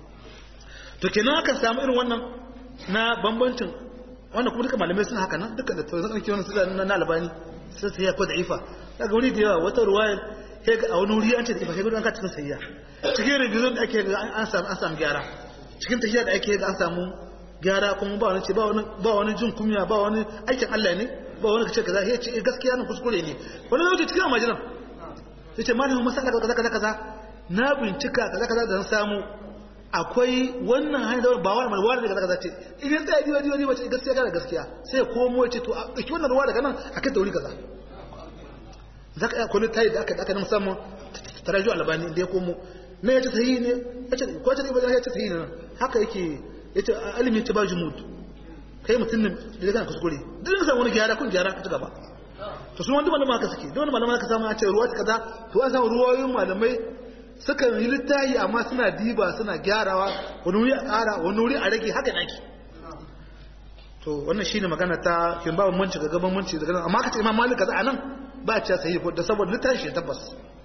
to kenan aka samu irin wannan na bambancin wannan kuma duka malamai suna haka nan duka da tsoron ake wannan suna na albani sai sai ya ko da'ifa daga wuri da yawa wata ruwaya sai ga a wani wuri an ce da'ifa sai an ka cikin sayya cikin revision da ake ga an samu an samu gyara cikin tafiya da ake ga an samu gyara kuma ba wani ce ba wani ba wani jin kunya ba wani aikin Allah ne ba wani kace kaza sai ce gaskiya nan kuskure ne wani lokaci cikin majinan sai ce malamin masala kaza kaza kaza na bincika kaza kaza da samu akwai wannan hanyar ba wani mai wani daga kaza ce idan tsaya diwa diwa diwa ce gaskiya kana gaskiya sai komo ya ce to a ɗauki wannan ruwa daga nan a kai dauri kaza za ka iya kwallo tayi da aka aka na musamman taraju albani da ya komo na ya ce sahihi ne ya ce ko ce ba ya ce sahihi ne haka yake ya ce alimi ce ba jumud kai mutum ne da kana kuskure duk da samu wani gyara kun gyara ka ci gaba to su wanda malama haka suke duk wanda malama haka samu a ce ruwa kaza to an samu ruwayoyin malamai sukan yi littahi amma suna diba suna gyarawa wani wuri a ƙara wani wuri a rage haka nake to wannan shine magana ta kin ba manci ga gaban manci daga nan amma kace imam malik kaza anan ba ce sai ko da saboda littahi shi tabbas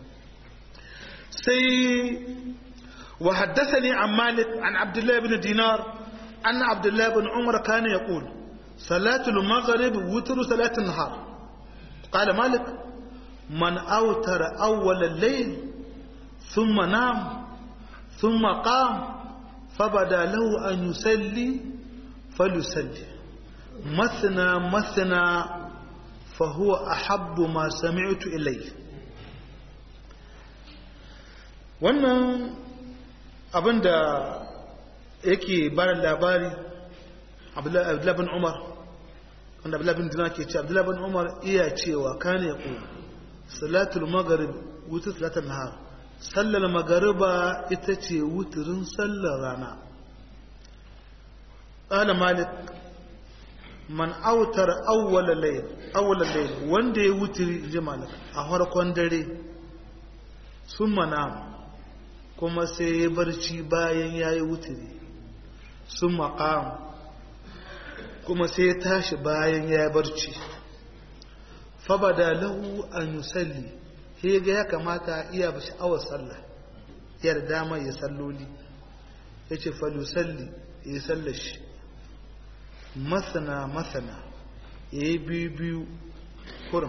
sai wa haddathani an malik an abdullah ibn dinar anna abdullah ibn umar kana yaqul salatu al-maghrib witru salatu an-nahar qala malik man awtara awwal al-layl ثم نام ثم قام فبدا له أن يسلي فليسلي مثنى مثنى فهو أحب ما سمعت إليه wannan abin da yake bada labari abdullahi bin umar wanda abdullahi bin dinar ke ce abdullahi bin umar iya cewa kane ku salatul magharib wutar salatul nahar sallar magariba ita ce wuturin sallar rana ƙala malik man autar awwala layl awwala layl wanda ya wuturi ji malik a farkon dare sun mana kuma sai ya barci bayan ya yi wuturi sun maƙam kuma sai ya tashi bayan ya yi barci fabada lahu an yusalli sai ga ya kamata iya ba sha'awar sallah yar dama ya salloli ya ce falusalli ya sallashi masana masana ya yi biyu biyu kurin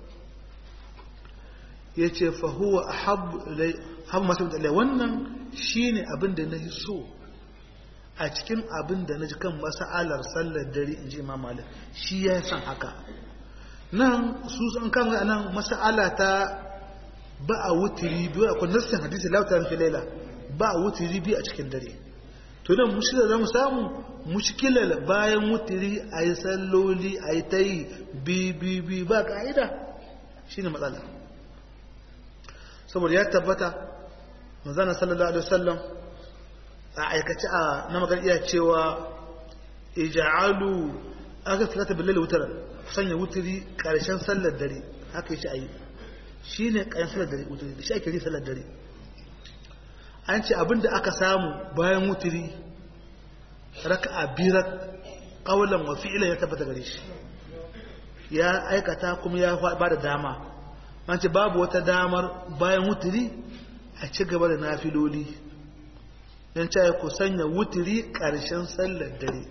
ya ce fahuwa a habu masu mutane wannan shi ne abin da na so a cikin abin da na ji kan masa'alar sallar dare in ji imam malik shi ya san haka nan su sun kama nan masa'ala ta ba a wutiri biyu akwai nassin hadisi lautar fi laila ba a wutiri biyu a cikin dare to nan mushkilar za mu samu mushkilar bayan wutiri a yi salloli a yi ta yi bi ba ka'ida shi ne matsala saboda ya tabbata manzana sallallahu alaihi wasallam a aikace a na magana iya cewa ija'alu aka salata billahi wutaran sanya wutiri karshen sallar dare haka yi shi a yi shi ne ƙayan salar dare wuturi da shi ake yi salar dare an ce abinda aka samu bayan wuturi raka a birar ƙaunar wa fi'ilan ya tabbata gare shi ya aikata kuma ya ba da dama an ce babu wata damar bayan wuturi a ci gaba da nafiloli don cewa ku sanya wuturi ƙarshen sallar dare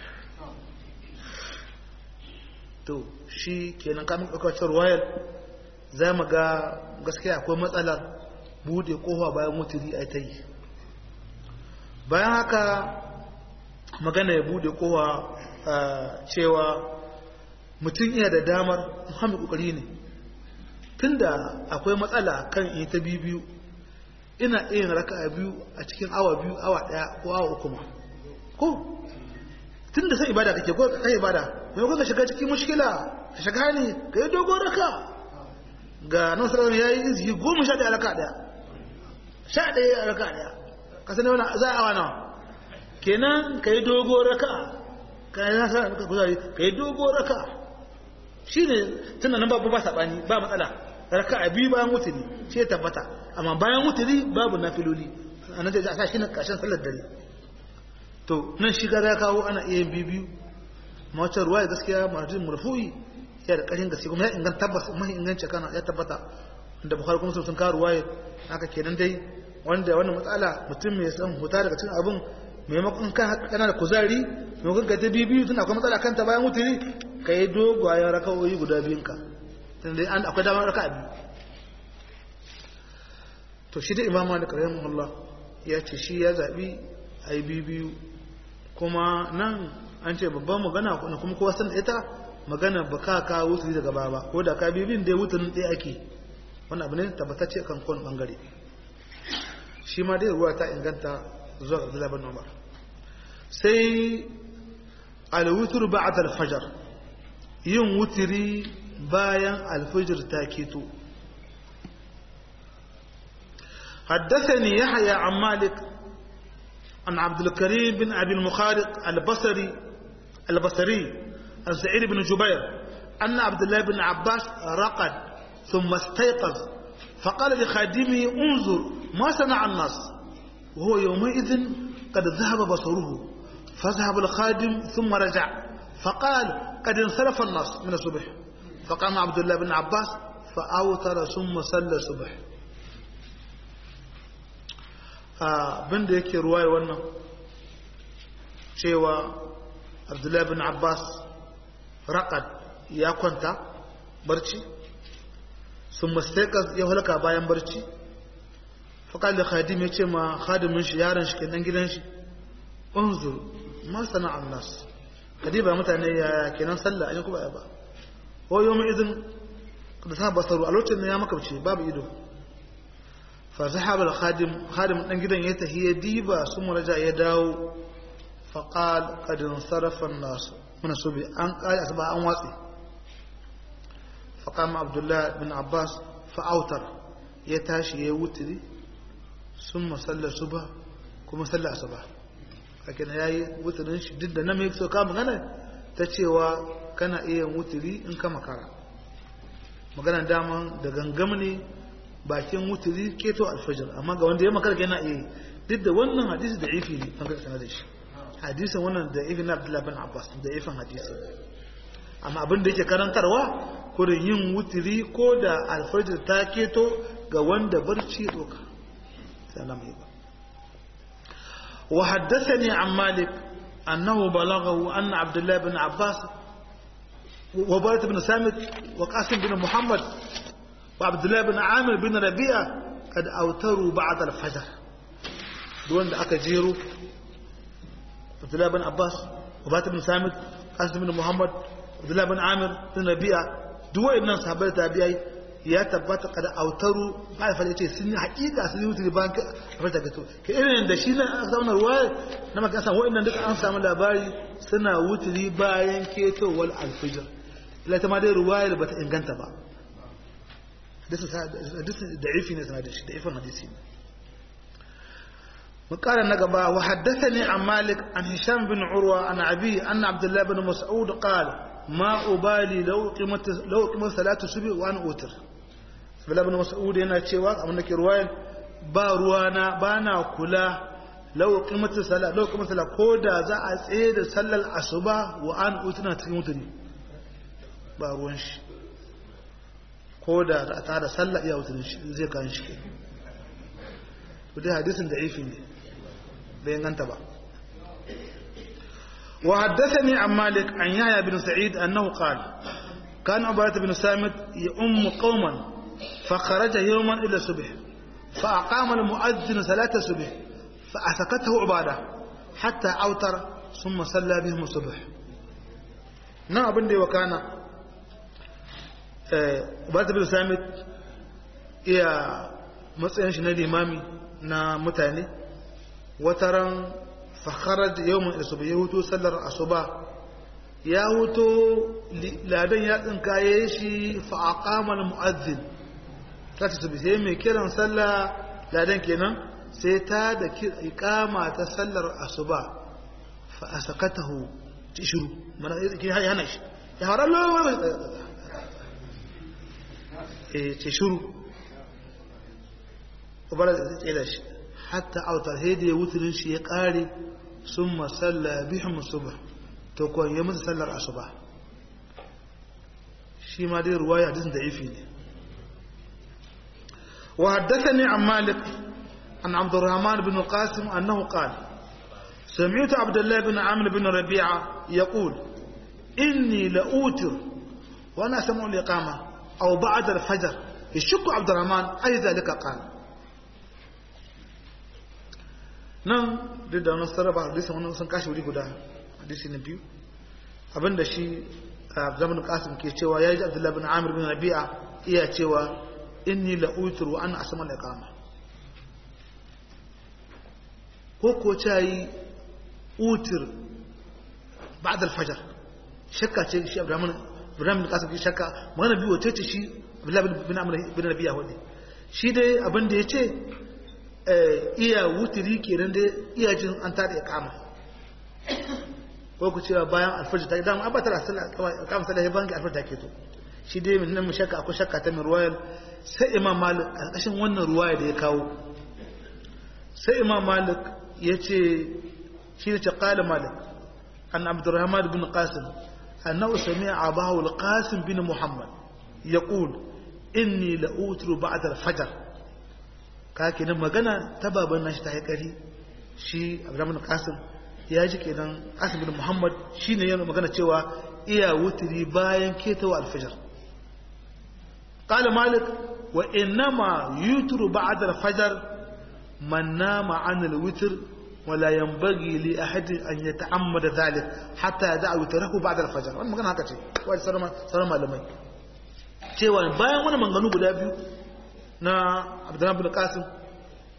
to shi kenan kamun ɗaukacin royal za mu ga gaskiya akwai matsalar bude kofa bayan mutiri a ta yi bayan haka magana ya bude kofa cewa mutum iya da damar muhammadu kokari ne tunda akwai matsala kan in ta biyu ina iya raka a biyu a cikin awa biyu awa daya ko awa uku ma ko tunda sai ibada kake ko kai ibada mai kuka shiga cikin mushkila ka shiga ne ka yi dogon raka ga nan sarari ya yi izini goma sha ɗaya raka ɗaya sha ɗaya raka ɗaya ka sani wani za a wana kenan ka yi dogo raka ka yi nasa raka kuzari ka yi dogo raka shi ne tunan nan babu ba saɓani ba matsala raka a biyu bayan wuturi shi ya tabbata amma bayan wuturi babu na filoli a nan zai sa shi na ƙarshen sallar dare to nan shi gara ya kawo ana iya yin biyu biyu mawacin ruwa ya gaskiya marajin murfu'i ya da ƙarin gaske kuma ya inganta tabbas mahi inganci kana ya tabbata da bukhari kuma sun kawo ruwaya haka kenan dai wanda wannan matsala mutum mai san huta daga cikin abin maimakon kan kana da kuzari maimakon ka ta biyu tun akwai matsala kanta bayan mutuni ka yi dogayen raka'o'i guda biyun ka tun dai an akwai damar raka'a biyu to shi da imam malik rahimahullah ya ce shi ya zabi a yi biyu biyu kuma nan an ce babban magana kuma kowa san ita magana ba ka ka wuturi daga baba ko da ka bibin dai wuturin ɗaya ake wannan abu ne tabbatacce kan kowane bangare shi ma dai ruwa ta inganta zuwa ga Abdullah bin Umar sai al-wutr ba'da al-fajr yin wutiri bayan al-fajr ta keto حدثني يحيى عن مالك عن عبد الكريم بن أبي المخارق البصري البصري عن سعيد بن جبير أن عبد الله بن عباس رقد ثم استيقظ فقال لخادمه انظر ما صنع الناس وهو يومئذ قد ذهب بصره فذهب الخادم ثم رجع فقال قد انصرف الناس من الصبح فقام عبد الله بن عباس فأوتر ثم صلى الصبح abin da yake ruwaye wannan cewa abdullahi bin abbas raƙad ya kwanta barci sun mastaikas ya halka bayan barci faƙal da khadim ya ce ma khadimin shi yaron shi kenan gidan shi unzur ma sana'an nas kadiba mutane ya kenan sallah an yi kuma ba ko yau mai izin da sa basaru a lokacin da ya makabce babu ido fa zahaba al-khadim khadim dan gidan ya tahi ya diba su muraja ya dawo fa qal qad sarafa an-nas min subi an qala asba an watsi fa qama abdullah bin abbas fa autar ya tashi ya wutiri summa salla subha kuma salla asuba kake na yayi wutirin shi duk da na mai so ka magana ta cewa kana iya wutiri in ka makara magana daman da gangam ne bakin wutiri keto alfajir amma ga wanda ya makara yana iya duk da wannan hadisi da ifi ne an karkana da shi hadisin wannan da ifi na abdullahi bin abbas da ifin hadisi amma abin da yake karantarwa kurin yin wutiri ko da alfajir ta keto ga wanda barci doka sai na mai ba وحدثني عن مالك أنه بلغه أن عبد الله بن عباس وبارة بن سامت وقاسم بن محمد وعبد الله بن عامر بن ربيعة قد أوتروا بعد الفجر دون أكا جيرو عبد الله بن عباس وبارة بن سامت قاسم بن محمد عبد الله بن عامر بن ربيعة دو إنن صحابة تابعي ya tabbata kada autaru ma'aifar ya ce sun yi hakika sun yi wuce bayan kafar da gato ka irin da shi na aka samu ruwa na maka samu wa'annan duka an samu labari suna wuturi bayan ketowar alfijir ila ta ma dai ruwayar ba ta inganta ba hadisi da ifi ne sana da shi da ifin hadisi ne مقال نقبا وحدثني عن مالك عن هشام بن عروة عن أبي أن عبد الله بن مسعود قال ما أبالي لو قمت لو قمت صلاة الصبح وأنا أوتر Abdullah ibn Mas'ud yana cewa abin da ke ruwayan ba ruwana ba na kula lau qimatu sala lau qimatu sala ko da za a tsaye da sallar asuba wa an utuna cikin mutune ba ruwan shi ko da za a tada sallah iya wutunin shi zai kan shi ke to dai hadisin da ifi ne bai ganta ba وحدثني عن مالك عن يحيى بن سعيد أنه قال كان عبادة بن سامت يؤم قوما فخرج يوما إلى الصبح فأقام المؤذن صلاة الصبح فأسكته عبادة حتى أوتر ثم صلى بهم الصبح نعم أبن دي وكان عبادة بن سامت إيا matsayin shi na limami na mutane wataran fakharaj yawmin asuba ya huto sallar asuba ya huto ladan ya tsinkaye shi fa aqama al muazzin kace su sai mai kiran sallah ladan kenan sai ta da iqama ta sallar asuba fa asakatahu tishuru mana yake hana shi ya harallo eh tishuru ubara da tsaye da shi hatta autar haida ya wuturin shi ya kare sun masalla bihim subh to ko ya musu sallar asuba shi ma dai ruwaya hadisin da ifi ne wa haddathani an malik an abdurrahman bin qasim annahu qala سمعت عبد الله بن عامر بن ربيعة يقول إني لأوتر وأنا سمع الإقامة أو بعد الفجر يشك عبد الرحمن أي ذلك قال nan duk da wani sarrafa hadisin wani sun kashi wuri guda hadisi na biyu abinda shi a zaman kasim ke cewa ya ji abdullahi bin amir bin rabi'a iya cewa inni la utur wa ana asama da kama ko ko ta yi utur ba'd al-fajr shakka ce shi abdullahi bin kasim ke shakka magana biyu wace ce shi abdullahi bin amir bin rabi'a wani shi dai abinda ya ce iya wutiri kenan da iya jin an tada ikama ko ku cewa bayan alfajir ta dama ba ta da sallah kama sallah bayan ga alfajir ta ke to shi dai min nan shakka akwai shakka ta min ruwayar sai imam malik karkashin wannan ruwaya da ya kawo sai imam malik ya ce shi ne ce qala malik an abdurrahman bin qasim annahu sami'a abahu al-qasim bin muhammad yaqul inni la utru ba'da al-fajr ka kenan magana ta baban nashi ta haikari shi abdurrahman qasim ya ji kenan qasim bin muhammad shine yana magana cewa iya wutiri bayan ketawa alfajr qala malik wa innama yutru ba'da alfajr man nama an alwitr ولا ينبغي لأحد أن يتعمد ذلك حتى يدع وتره بعد الفجر wannan magana haka ce wai sarama sarama malamai cewa bayan wannan manganu guda biyu na abdullahi bin qasim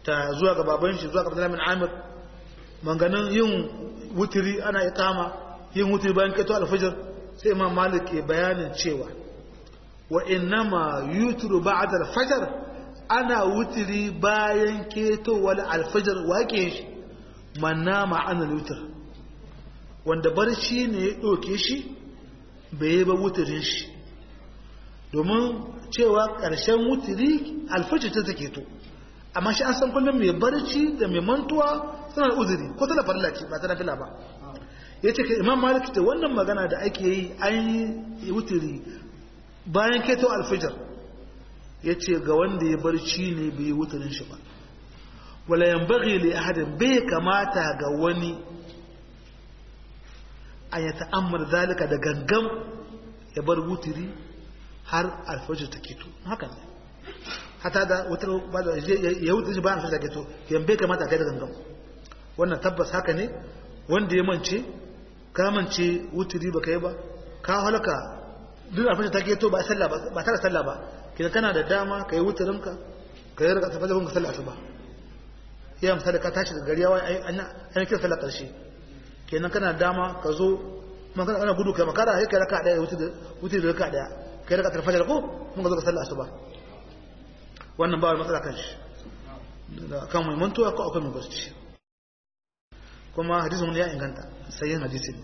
ta zuwa ga baban shi zuwa ga Abdullahi bin Amir manganin yin wutiri ana iqama yin wutiri bayan keto alfajir sai Imam Malik ke bayanin cewa wa innama yutru ba'da alfajr ana wutiri bayan keto wal alfajir wake shi manna ma'ana wutr wanda barci ne ya doke shi bai yi ba wutirin shi domin cewa ƙarshen wutiri alfajir ta take to amma shi an san kullum mai barci da mai mantuwa suna da uzuri ko tana farilla ce ba ta nafila ba ya ce imam malik ta wannan magana da ake yi an yi wutiri bayan keto alfajar ya ce ga wanda ya barci ne bai yi wutirin shi ba wala yan bagi li ahadin bai kamata ga wani an ya ta'ammar zalika da gangam ya bar wutiri har alfajar ta keto haka ne hata da wutar ba da ya wuce shi bayan alfajar ta keto yan bai kamata kai da gangam wannan tabbas haka ne wanda ya mance ka mance wutiri ba kai ba ka halaka duk alfajar ta keto ba sallah ba ba tare sallah ba kina kana da dama kai wutirin ka kai raka tafi da sallah asuba ya misali ka tashi daga gari yawa an an kira sallah karshe kenan kana da dama ka zo magana ana gudu kai makara sai kai raka daya wutiri da raka daya kai raka tarfajar ko mun ga zo ka sallah asuba wannan ba wani matsala kan shi da kan mai mantuwa ko akwai mai barci kuma hadisin wani ya inganta sai yin hadisin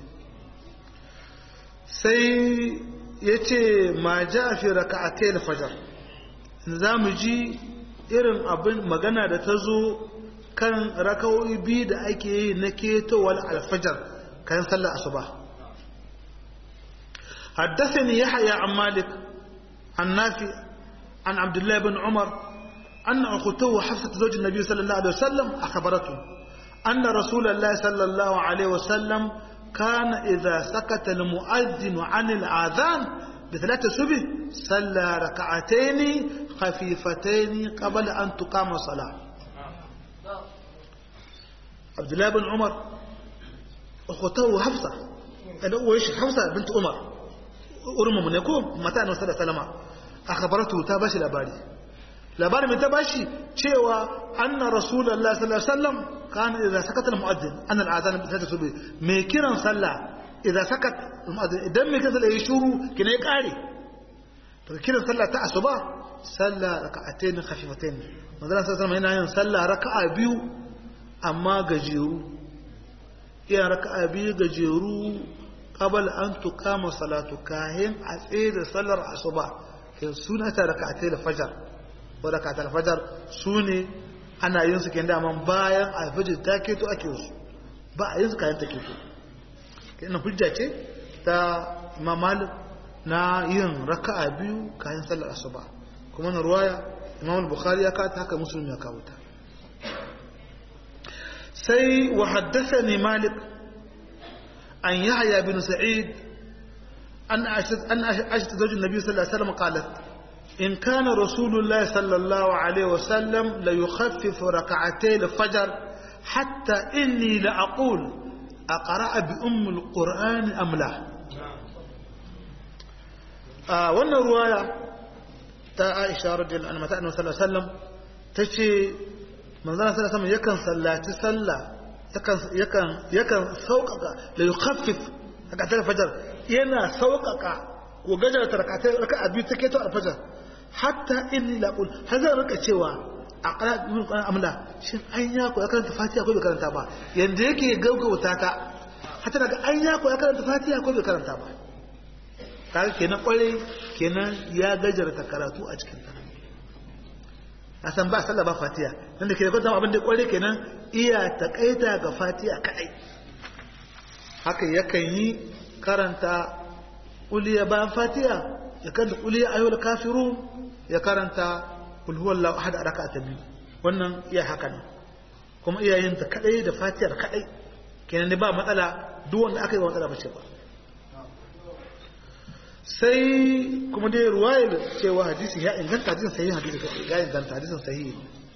sai ya ce ma ja fi raka'atai al-fajr za mu ji irin abin magana da ta zo kan raka'o'i biyu da ake yi na ketowar alfajar kayan sallar asuba حدثني يحيى عن مالك عن نافع عن عبد الله بن عمر أن أخته حفصة زوج النبي صلى الله عليه وسلم أخبرته أن رسول الله صلى الله عليه وسلم كان إذا سكت المؤذن عن الآذان بثلاثة سبه صلى ركعتين خفيفتين قبل أن تقام الصلاة عبد الله بن عمر أخته حفصة وإيش حفصة بنت عمر urma ne ko mata annabi sallallahu alaihi wasallam akhbaratu ta bashi labari labarin mai ta bashi cewa anna rasulullahi sallallahu alaihi wasallam kana idza sakata almu'adhdhin an al'adhan bi sadati subhi me kiran sallah idza sakat almu'adhdhin idan me kiran sallah ya shuru kina ya kare to kiran sallah ta asuba sallah raka'atayn khafifatayn manzon sallallahu alaihi wasallam yana yin sallah raka'a biyu amma gajeru iya raka'a biyu gajeru qabal an tuqama salatu kahin a tsaye da sallar asuba ke suna ta rak'atai da fajar ko rak'atai fajar sune ana yin su kin daman bayan alfajir ta keto ake su ba a yin su kayan ta keto kina hujja ce ta Imam Malik na yin raka'a biyu kayan sallar asuba kuma na ruwaya Imam Bukhari ya kawo haka Muslim ya kawo ta sai wa haddathani Malik عن يحيى بن سعيد أن أن عائشة زوج النبي صلى الله عليه وسلم قالت إن كان رسول الله صلى الله عليه وسلم ليخفف ركعتي الفجر حتى إني لأقول أقرأ بأم القرآن أم لا آه وانا رواية تا عائشة رضي الله عنها صلى الله عليه وسلم تشي من صلى الله عليه وسلم يكن صلاة صلى yakan sauƙaƙa da yi khaffif a ƙasar fajar yana sauƙaƙa ko gajar ta raka a biyu ta keto a fajar hatta inni laƙul har zan rika cewa a ƙara ibn ƙwarar amla shin an ya ko ya karanta fatiha ko bai karanta ba yanda yake gaugauta ta hatta daga an ya ko ya karanta fatiha ko bai karanta ba kaga kenan ƙwarai kenan ya gajarta karatu a cikin ta a san ba sallah ba fatiha dan da ke da kwanta abin da ƙwarai kenan iya takaita ga fatiha kadai haka yakan yi karanta uliya bayan fatiha ya karanta uliya ayyul kafiru ya karanta kul huwallahu ahad a raka'a ta biyu wannan iya haka ne kuma iya yin ta kadai da fatihar kadai kenan ne ba matsala duk wanda aka yi matsala bace ba sai kuma dai ruwayar cewa hadisi ya inganta hadisin sahihi hadisi ya inganta hadisin sahihi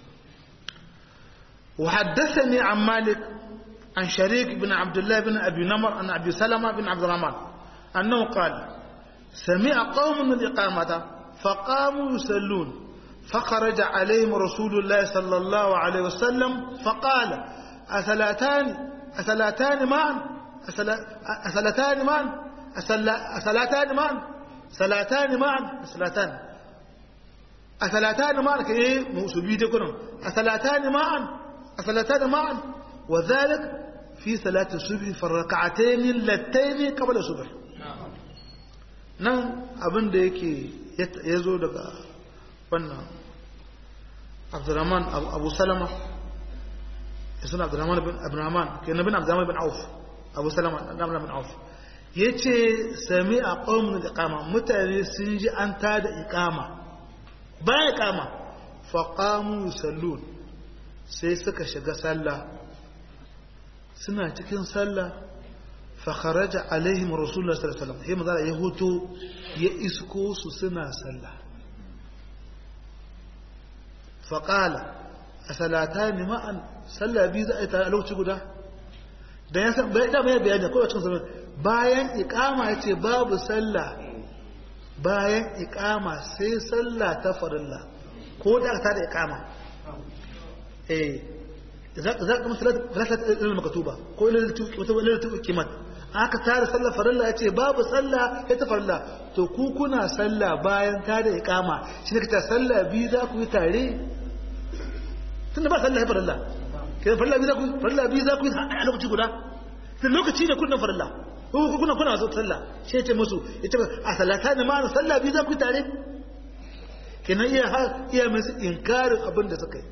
وحدثني عن مالك عن شريك بن عبد الله بن أبي نمر عن أبي سلمة بن عبد الرحمن أنه قال سمع قوم من الإقامة فقاموا يصلون فخرج عليهم رسول الله صلى الله عليه وسلم فقال أثلاتان أثلاتان معا أثلاتان معا أثلاتان معا ثلاثان معا أثلاتان أثلاتان معا كإيه موسوبي تكونوا أثلاتان معا أثلاتان معا وذلك في صلاة الصبح في الركعتين اللتين قبل الصبح nan abin da yake ya zo daga wannan abdurrahman abu salama ya suna abdurrahman bin abdurrahman ke na bin abdurrahman bin auf abu salama abdurrahman bin auf ya ce sami a ƙaunin da kama mutane sun ji an ta da ikama bayan ikama faƙamu sallun sai suka shiga sallah suna cikin sallah fakharaja alaihim rasulullah sallallahu alaihi wasallam sai maza ya hoto ya isko su suna sallah faqala asalatani ma'an sallah bi za a yi tare a lokaci guda da ya san bai da mai bayani ko cikin sallah bayan iqama yace babu sallah bayan iqama sai sallah ta farilla ko da ta da iqama eh za ka masalat rakat ilal maktuba ko ilal ilal kimat aka tare sallar farilla yace babu sallah ya ta farilla to ku kuna sallah bayan ta da iqama shi ne kace sallah bi za ku yi tare tunda ba sallah ya farilla ke farilla bi za ku farilla bi za ku yi a lokaci guda sai lokaci ne kunnan farilla ko kuna kuna zo sallah shi yace musu yace a salata ne ma sallah bi za ku yi tare kenan iya iya musu inkarin abin da suka yi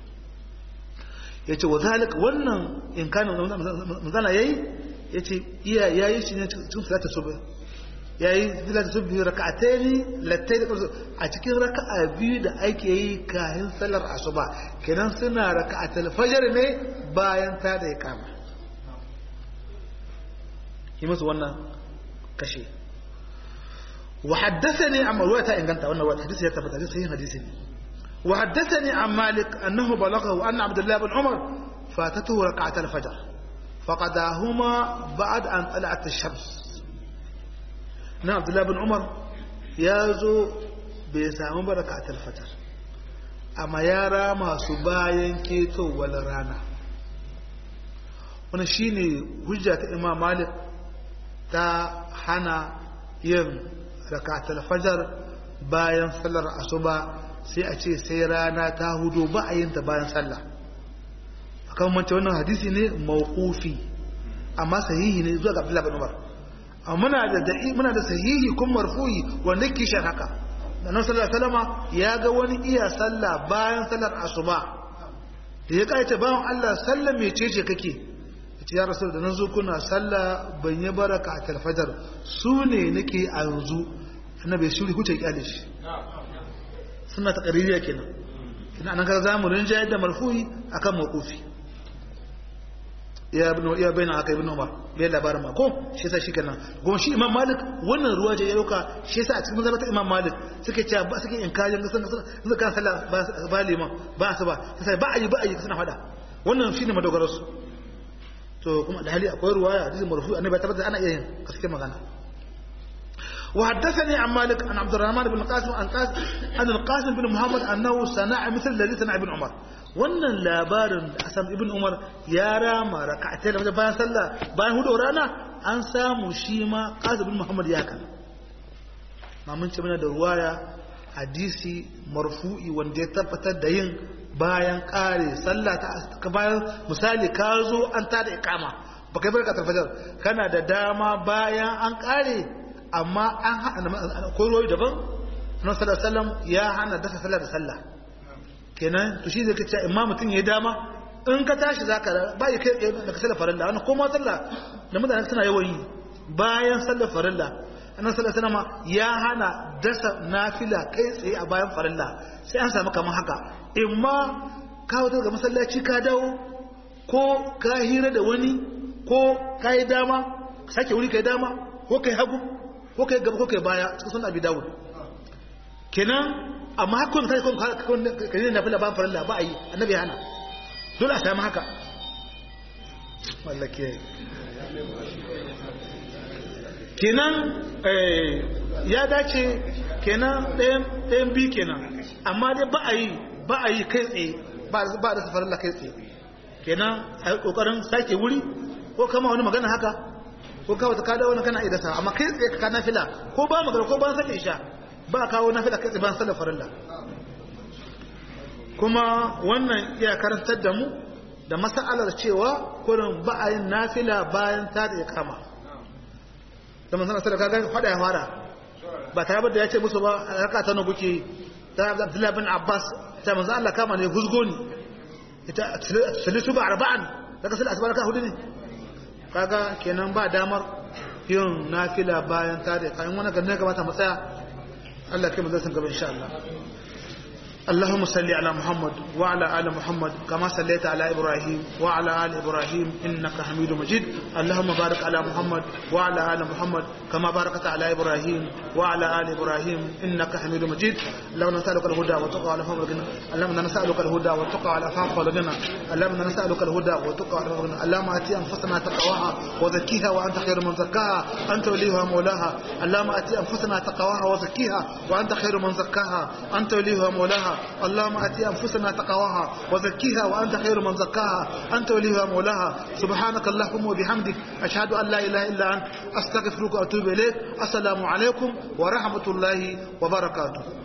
ya ce wa zalika wannan in kana manzana ya yi ya ce iya ya yi shi ne cikin salata subhi ya yi salata subhi raka'ataini lattai da kansu a cikin raka'a biyu da ake yi kayan salar asuba kenan suna raka'atul fajr ne bayan ta da kama yi musu wannan kashe wa haddathani amma ruwa ta inganta wannan ruwa hadisi ya tabbata hadisi hadisi ne وحدثني عن مالك أنه بلغه أن عبد الله بن عمر فاتته ركعة الفجر فقداهما بعد أن طلعت الشمس نعم عبد الله بن عمر يازو بيسام ركعة الفجر أما يرى ما سباين كيتو ولا رانا wannan shine hujja ta Imam Malik ta hana yin rakatul fajr bayan sallar asuba sai a ce sai rana ta hudu ba a yinta bayan sallah akan mance wannan hadisi ne mawqufi amma sahihi ne zuwa ga Abdullah bin Umar amma muna da da'i muna da sahihi kun marfu'i wanda ke shan haka da nan sallallahu alaihi wasallama ya ga wani iya sallah bayan sallar asuba da ya kai ta bayan Allah sallah mecece kake yace ya rasul da nan zo kuna sallah ban yi baraka a talfajar su ne nake a yanzu annabi shiri huce kyale shi suna ta ƙaririya kenan kina nan ka zamu rinjayar da marfu'i akan mawqufi ya ibn ya baina aka ibn umar bai labarin ma ko shi yasa shi kenan goma shi imam malik wannan ruwa je ya dauka shi yasa a cikin mazhabata imam malik suke cewa ba suke inkarin sun sun kan sallah ba liman ba su ba sai ba ayi ba ayi suna fada wannan shine madogarar su to kuma da hali akwai ruwaya hadisi marfu'i annabi tabbata ana iya yin gaskiya magana وحدثني عن مالك عن عبد الرحمن بن القاسم عن قاسم عن القاسم بن محمد انه صنع مثل الذي صنع ابن عمر wannan labarin da asam ibn umar ya rama raka'atai da bayan sallah bayan hudu rana an samu shi ma qasim ibn muhammad ya kana mamun ce mana da ruwaya hadisi marfu'i wanda ya tabbatar da yin bayan kare sallah ta bayan misali ka zo an tada ikama baka yi barka fajar kana da dama bayan an kare amma an haɗa koyoyi daban na sallallahu ya hana dasa sallah da sallah kenan to shi zai kace imma mutum ya dama in ka tashi zaka ba ya kai da sallar farilla wannan ko ma sallah da mutane suna yawan yi bayan sallar farilla annabi sallallahu alaihi wasallam ya hana dasa nafila kai tsaye a bayan farilla sai an samu kamar haka imma ka wuce daga masallaci ka dawo ko ka hira da wani ko ka yi dama sake wuri ka yi dama ko ka yi hagu ko kai gaba ko kai baya cikin sunan abi dawud kenan amma hakun kai kun kai ne nafila ba farilla ba ayi annabi hana dole a samu haka wallake kenan ya dace kenan ɗayan ɗayan bi kenan amma dai ba a yi ba a yi kai tsaye ba da safarin la kai tsaye kenan a yi kokarin sake wuri ko kama wani magana haka ko kawo ta kada wani kana idasa amma kai tsaye ka nafila ko ba magana ko ba sake isha ba kawo nafila kai tsaye ban sallar farilla kuma wannan iya karantar da mu da mas'alar cewa kurin ba a yin nafila bayan ta da kama da manzon sallallahu alaihi wasallam ya fara ba tare da ya ce musu ba raka ta na kuke ta Abdullah bin Abbas ta manzon Allah kama ne huzgo ni ita salisu ba arba'an daga sallar asuba raka hudu ne kaga kenan ba damar yin nafila bayan ta da kayan wani ganin gabata mu tsaya Allah kai mu zai san gaba insha Allah اللهم صل على محمد وعلى آل محمد كما صليت على إبراهيم وعلى آل إبراهيم إنك حميد مجيد اللهم بارك على محمد وعلى آل محمد كما باركت على إبراهيم وعلى آل إبراهيم إنك حميد مجيد اللهم نسألك الهدى والتقى والعفاف والغنى اللهم نسألك الهدى والتقى والعفاف والغنى اللهم نسألك الهدى والتقى والعفاف والغنى اللهم آتي أنفسنا تقواها وزكيها وأنت خير من زكاها أنت وليها مولاها اللهم آتي أنفسنا تقواها وزكيها وأنت خير من زكاها أنت وليها مولاها اللهم أتي أنفسنا تقواها وزكيها وأنت خير من زكاها أنت وليها مولاها سبحانك اللهم وبحمدك أشهد أن لا إله إلا أنت أستغفرك وأتوب إليك السلام عليكم ورحمة الله وبركاته